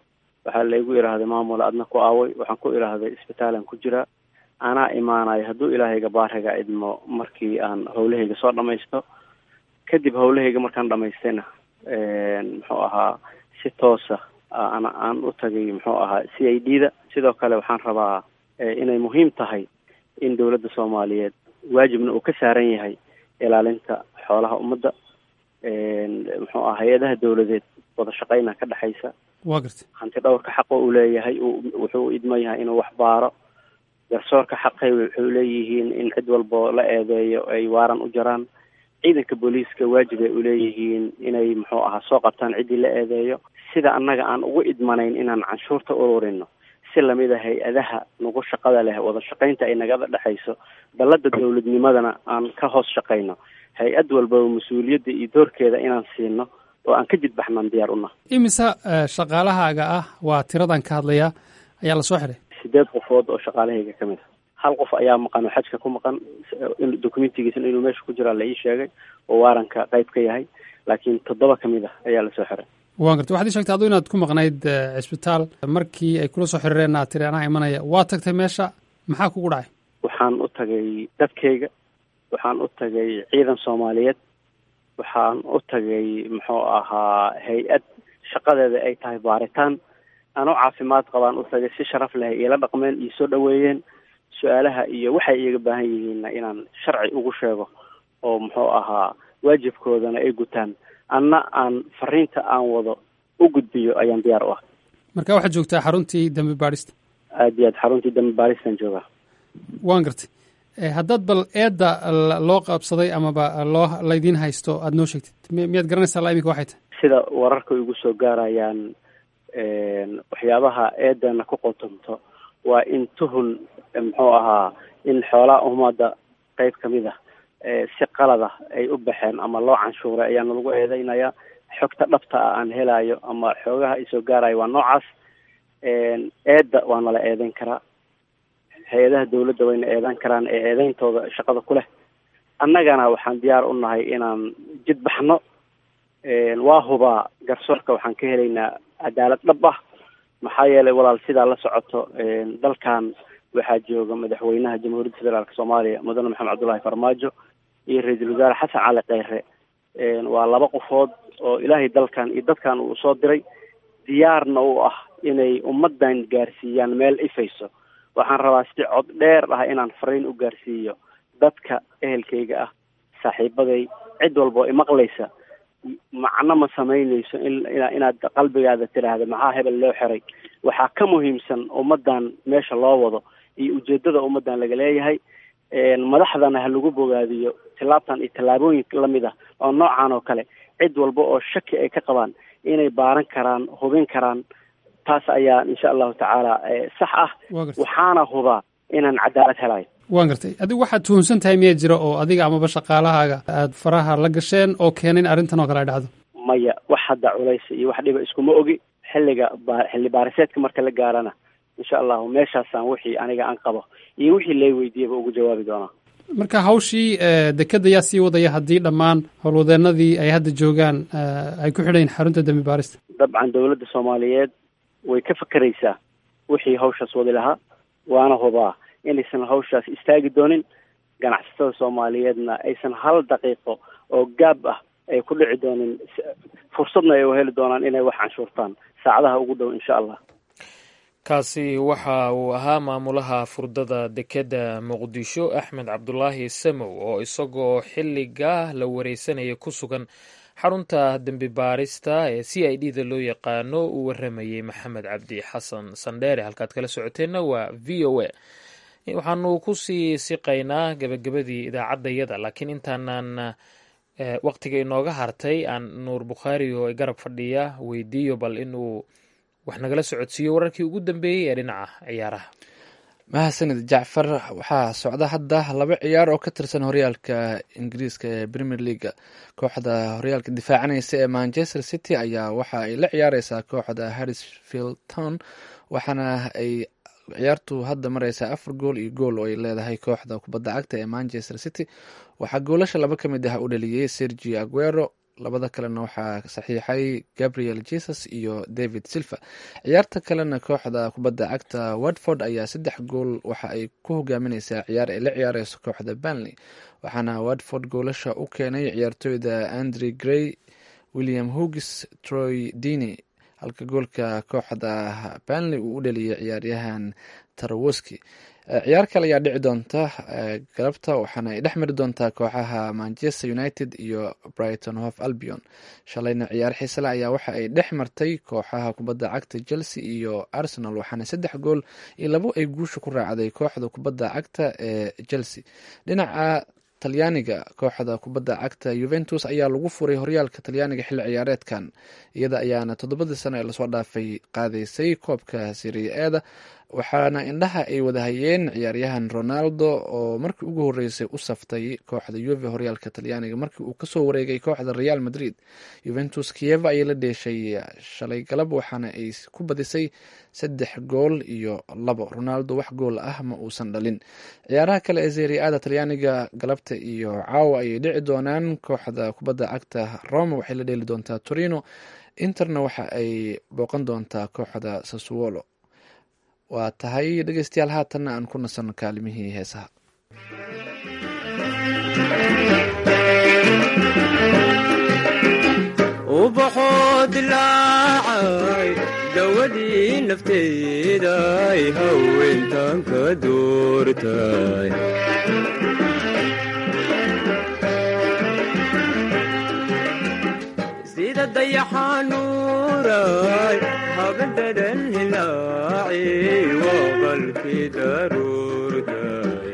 waxaa laygu idhaahday maamul adna ku aaway waxaan ku idhaahday isbitaalan ku jiraa anaa imaanayo hadduu ilaahayga baariga idmo markii aan howlahayga soo dhamaysto kadib howlahayga markaan dhamaystayna muxuu ahaa si toosa ana aan u tagay muxuu ahaa c i d da sidoo kale waxaan rabaa inay muhiim tahay in dowladda soomaaliyeed waajibna uu ka saaran yahay ilaalinta xoolaha ummadda muxuu aha hay-adaha dowladeed wada shaqeyna ka dhexaysa waa garta hanti dhowrka xaqa uu leeyahay wuxuu idman yahay inuu wax baaro garsoorka xaqay wuxuu leeyihiin in cid walbo la eedeeyo ay waaran u jaraan ciidanka booliiska waajib ay uleeyihiin inay muxuu ahaa soo qabtaan ciddii la eedeeyo sida annaga aan ugu idmanayn inaan canshuurta ururino si lamid a hay-adaha nagu shaqada leh wada shaqaynta ay nagada dhexayso dallada dowladnimadana aan ka hoos shaqayno hay-ad walbaba mas-uuliyadda iyo doorkeeda inaan siino oo aan ka jidbaxnaan diyaar una imise shaqaalahaaga ah waa tiradan ka hadlaya ayaa lasoo xiray sideed qofood oo shaqaalahayga ka mid a hal qof ayaa maqan oo xajka ku maqan documentigiisna inuu meesha ku jiraa la ii sheegay oo waaranka qayb ka yahay laakiin toddoba ka mid ah ayaa lasoo xiray waan garta waxaad ii sheegtay aduu inaad ku maqnayd cisbitaal markii ay kula soo xiriireen aad tiri anaa imanaya waa tagtay meesha maxaa kugu dhacay waxaan u tagay dadkayga waxaan u tagay ciidan soomaaliyeed waxaan u tagay muxuu ahaa hay-ad shaqadeeda ay tahay baaritaan anoo caafimaad qabaan u tagay si sharaf leh iila dhaqmeen iyo soo dhaweeyeen su-aalaha iyo waxay iyaga baahan yihiinna inaan sharci ugu sheego oo muxuu ahaa waajibkoodana ay gutaan anna aan fariinta aan wado u gudbiyo ayaan diyaar u ah marka waxaad joogtaa xaruntii dambi baadhista aad iyo aad xaruntii dambi baadhistan joogaa waan gartay haddaad bal eedda loo qabsaday amaba loo laydiin haysto aada noo sheegtid miyaad garanaysaa la imika waxay tahay sida wararka igu soo gaarayaan waxyaabaha eedana ku qotonto waa in tuhun muxuu ahaa in xoolaha ummadda qeyb kamid ah si qalada ay u baxeen ama loo canshuuray ayaana lagu eedeynaya xogta dhabta ah aan helayo ama xoogaha isoo gaarayo waa noocaas eedda waa nala eedeyn karaa hay-adaha dawladda wayna eedan karaan ee eedeyntooda shaqada ku leh annagana waxaan diyaar u nahay inaan jid baxno waa hubaa garsoorka waxaan ka helaynaa cadaalad dhab ah maxaa yeelay walaal sidaa la socoto dalkan waxaa jooga madaxweynaha jamhuuriyadda federaalk soomaaliya mudane maxamed cabdullaahi farmaajo iyo ra-iisul wasaare xasan cali kheyre waa laba qofood oo ilaahay dalkan iyo dadkan uu soo diray diyaarna u ah inay ummadan gaarsiiyaan meel ifayso waxaan rabaa si cod dheer ah inaan fariin u gaarsiiyo dadka ehelkayga ah saaxiibaday cid walba oo imaqlaysa macno ma samaynayso in inaad qalbigaada tidhaahda maxaa hebel loo xiray waxaa ka muhiimsan ummadan meesha loo wado iyo ujeedada ummadan laga leeyahay madaxdana ha lagu bogaadiyo tillaabtan iyo tallaabooyin lamid ah oo noocan oo kale cid walba oo shaki ay ka qabaan inay baaran karaan hubin karaan taas ayaa insha allahu tacaala sax ah waxaana hubaa inaan cadaalad helayo waan gartay adigu waxaad tuhunsan tahay miyaa jira oo adiga amaba shaqaalahaaga aada faraha la gasheen oo keenay in arrintan oo kale ay dhacdo maya wax hadda culaysa iyo wax dhiba iskuma ogi xilliga ba xilli baariseedka marka la gaarana insha allahu meeshaasaan wixii aniga aan qabo iyo wixii lay weydiiyaba ugu jawaabi doonaa marka hawshii dekeda yaa sii wadaya haddii dhammaan howlwadeenadii ay hadda joogaan ay ku xidhayn xarunta dembi baarista dabcan dowladda soomaaliyeed way ka fakeraysaa wixii hawshaas wadi lahaa waana hubaa inaysan hawshaas istaagi doonin ganacsatada soomaaliyeedna aysan hal daqiiqo oo gaab ah ay ku dhici doonin fursadna ay u heli doonaan inay wax canshuurtaan saacadaha ugu dhow insha allah kaasi waxa uu ahaa maamulaha furdada dekedda muqdisho axmed cabdulaahi samow oo isagoo xilliga la wareysanaya ku sugan xarunta dembi baarista ee c i d da loo yaqaano uu waramayey maxamed cabdi xasan sandheere halkaad kala socoteenna waa v o a waxaanu kusii siqaynaa gebagabadii idaacaddayada laakiin intaanan waqtiga inooga hartay aan nuur bukhaari oo garab fadhiya weydiiyo bal inuu wax nagala socodsiiyo wararkii ugu dambeeyey ee dhinaca ciyaaraha mahadsanid jacfar waxaa socda hadda laba ciyaar oo ka tirsan horyaalka ingiriiska ee premier leaga kooxda horyaalka difaacanaysa ee manchester city ayaa waxa ay la ciyaareysaa kooxda harrisfield town waxaana ay ciyaartu hadda mareysaa afar gool iyo gool oo ay leedahay kooxda kubadda cagta ee manchester city waxaa goolasha laba ka mid ah u dhaliyey sergio aguero labada kalena waxaa saxiixay gabriel jesus iyo david silva ciyaarta kalena kooxda kubadda cagta watford ayaa saddex gool waxa ay ku hogaamineysaa ciyaar ay la ciyaareyso kooxda banley waxaana watford goolasha u keenay ciyaartooyda andre grey william hugis troy dini halka goolka kooxda banley uu u dhaliyay ciyaaryahan tarawoski ciyaar kale ayaa dhici doonta galabta waxaana ay dhex mari doontaa kooxaha manchester united iyo brighton hof albion shalayna ciyaar xiisale ayaa waxa ay dhex martay kooxaha kubadda cagta chelsea iyo arsenal waxaana saddex gool iyo labo ay guusha ku raacday kooxda kubadda cagta ee chelsea dhinaca talyaaniga kooxda kubadda cagta yuventus ayaa lagu furay horyaalka talyaaniga xilli ciyaareedkan iyada ayaana toddobadii sano ee lasoo dhaafay qaadaysay koobka serie eeda waxaana indhaha ay wadahayeen ciyaaryahan ronaldo oo markii ugu horeysay u saftay kooxda yuve horyaalka talyaaniga markii uu kasoo wareegay kooxda real madrid yuventus kieva ayay la dheeshay shalay galab waxaana ay ku badisay saddex gool iyo labo ronaldo wax gool ah ma uusan dhalin ciyaaraha kale ee seriada talyaaniga galabta iyo caawa ayay dhici doonaan kooxda kubadda cagta roma waxay la dheeli doontaa torino interna waxa ay booqan doontaa kooxda sasuolo waa tahay dhegeystayaal haatanna aan ku nasanno kaalimihii heesaha ubaxoo dilaacay dawadii nafteeday haweentan ka doortay sida dayaxanuuray habadadan hilaaci waa qalkii daruurtay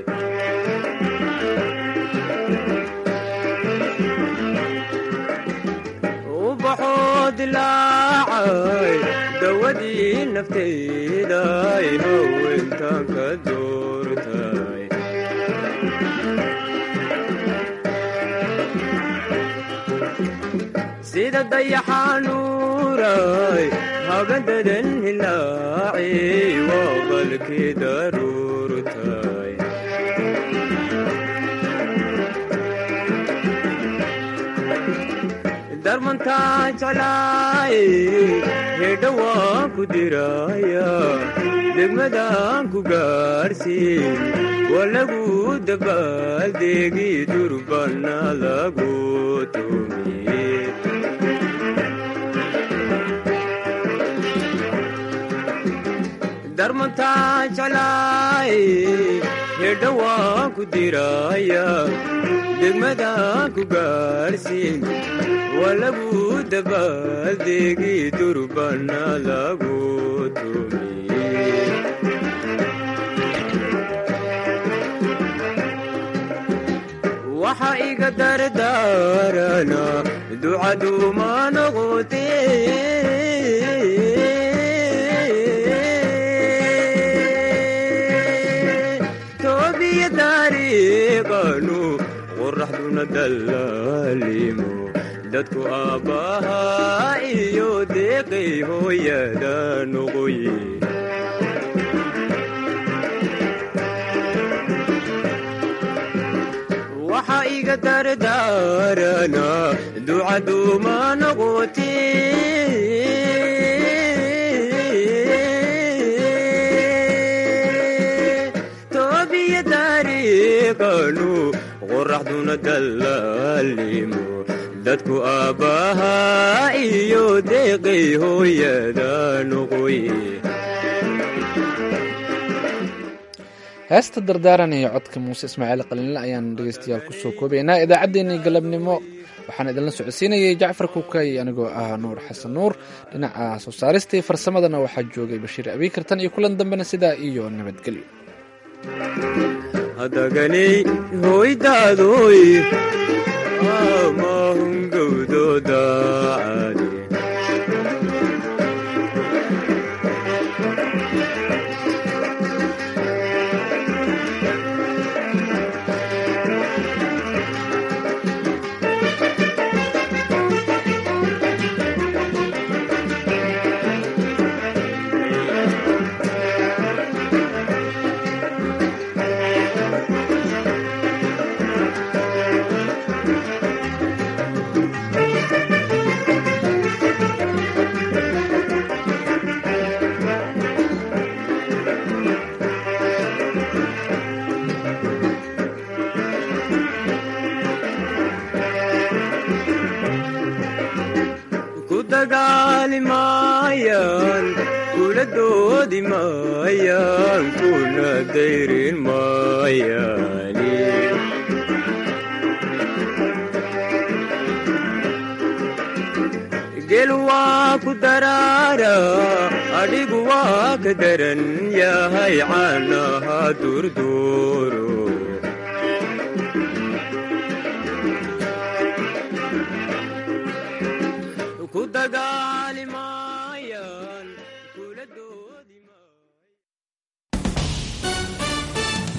ubaxoo dilaacay dawadii nafteeday haweentan ka doortay sida dayaxanuuray habadadan hilaaci waa qalkii daruurtay darmantaa jeclaay hedha waan ku diraya degmadaan ku gaarsiin waa lagu dabaaldeegi durbana lagu tumiye darmantaa jeclaay hedha waan ku diraya degmadaan ku gaarsiin waa lagu dabaaldeegi durbana lagu tumiye waxa iga dardaarana ducaduuma noqote toobiya taariiqanu qoraxduna dallaalimo dadku aabbahaa iyo deeqay hooyada noqoye waxa iga dardaarana ducaduuma noqote toobiya taariiqanu qoraxduna dallaalimo dadku aabbahaa iyo deeqay hooyada noqoye heesta dardaaran iyo codka muuse ismaaciil qalinle ayaan dhegeystayaal kusoo koobaynaa idaacaddeenii galabnimo waxaan idinla socodsiinayay jacfar kukay anigoo ah nuur xasan nuur dhinaca soo saaristii farsamadana waxaa joogay bashiir abiikartan iyo kulan dambena sidaa iyo nabadgelyo hadaganay hoydaadoy mahungowdoodaacade maayaan kuna dayrin maayaani gel waa ku daraara adhigu waa ka daran yahay caanaha durduuro ku dagaa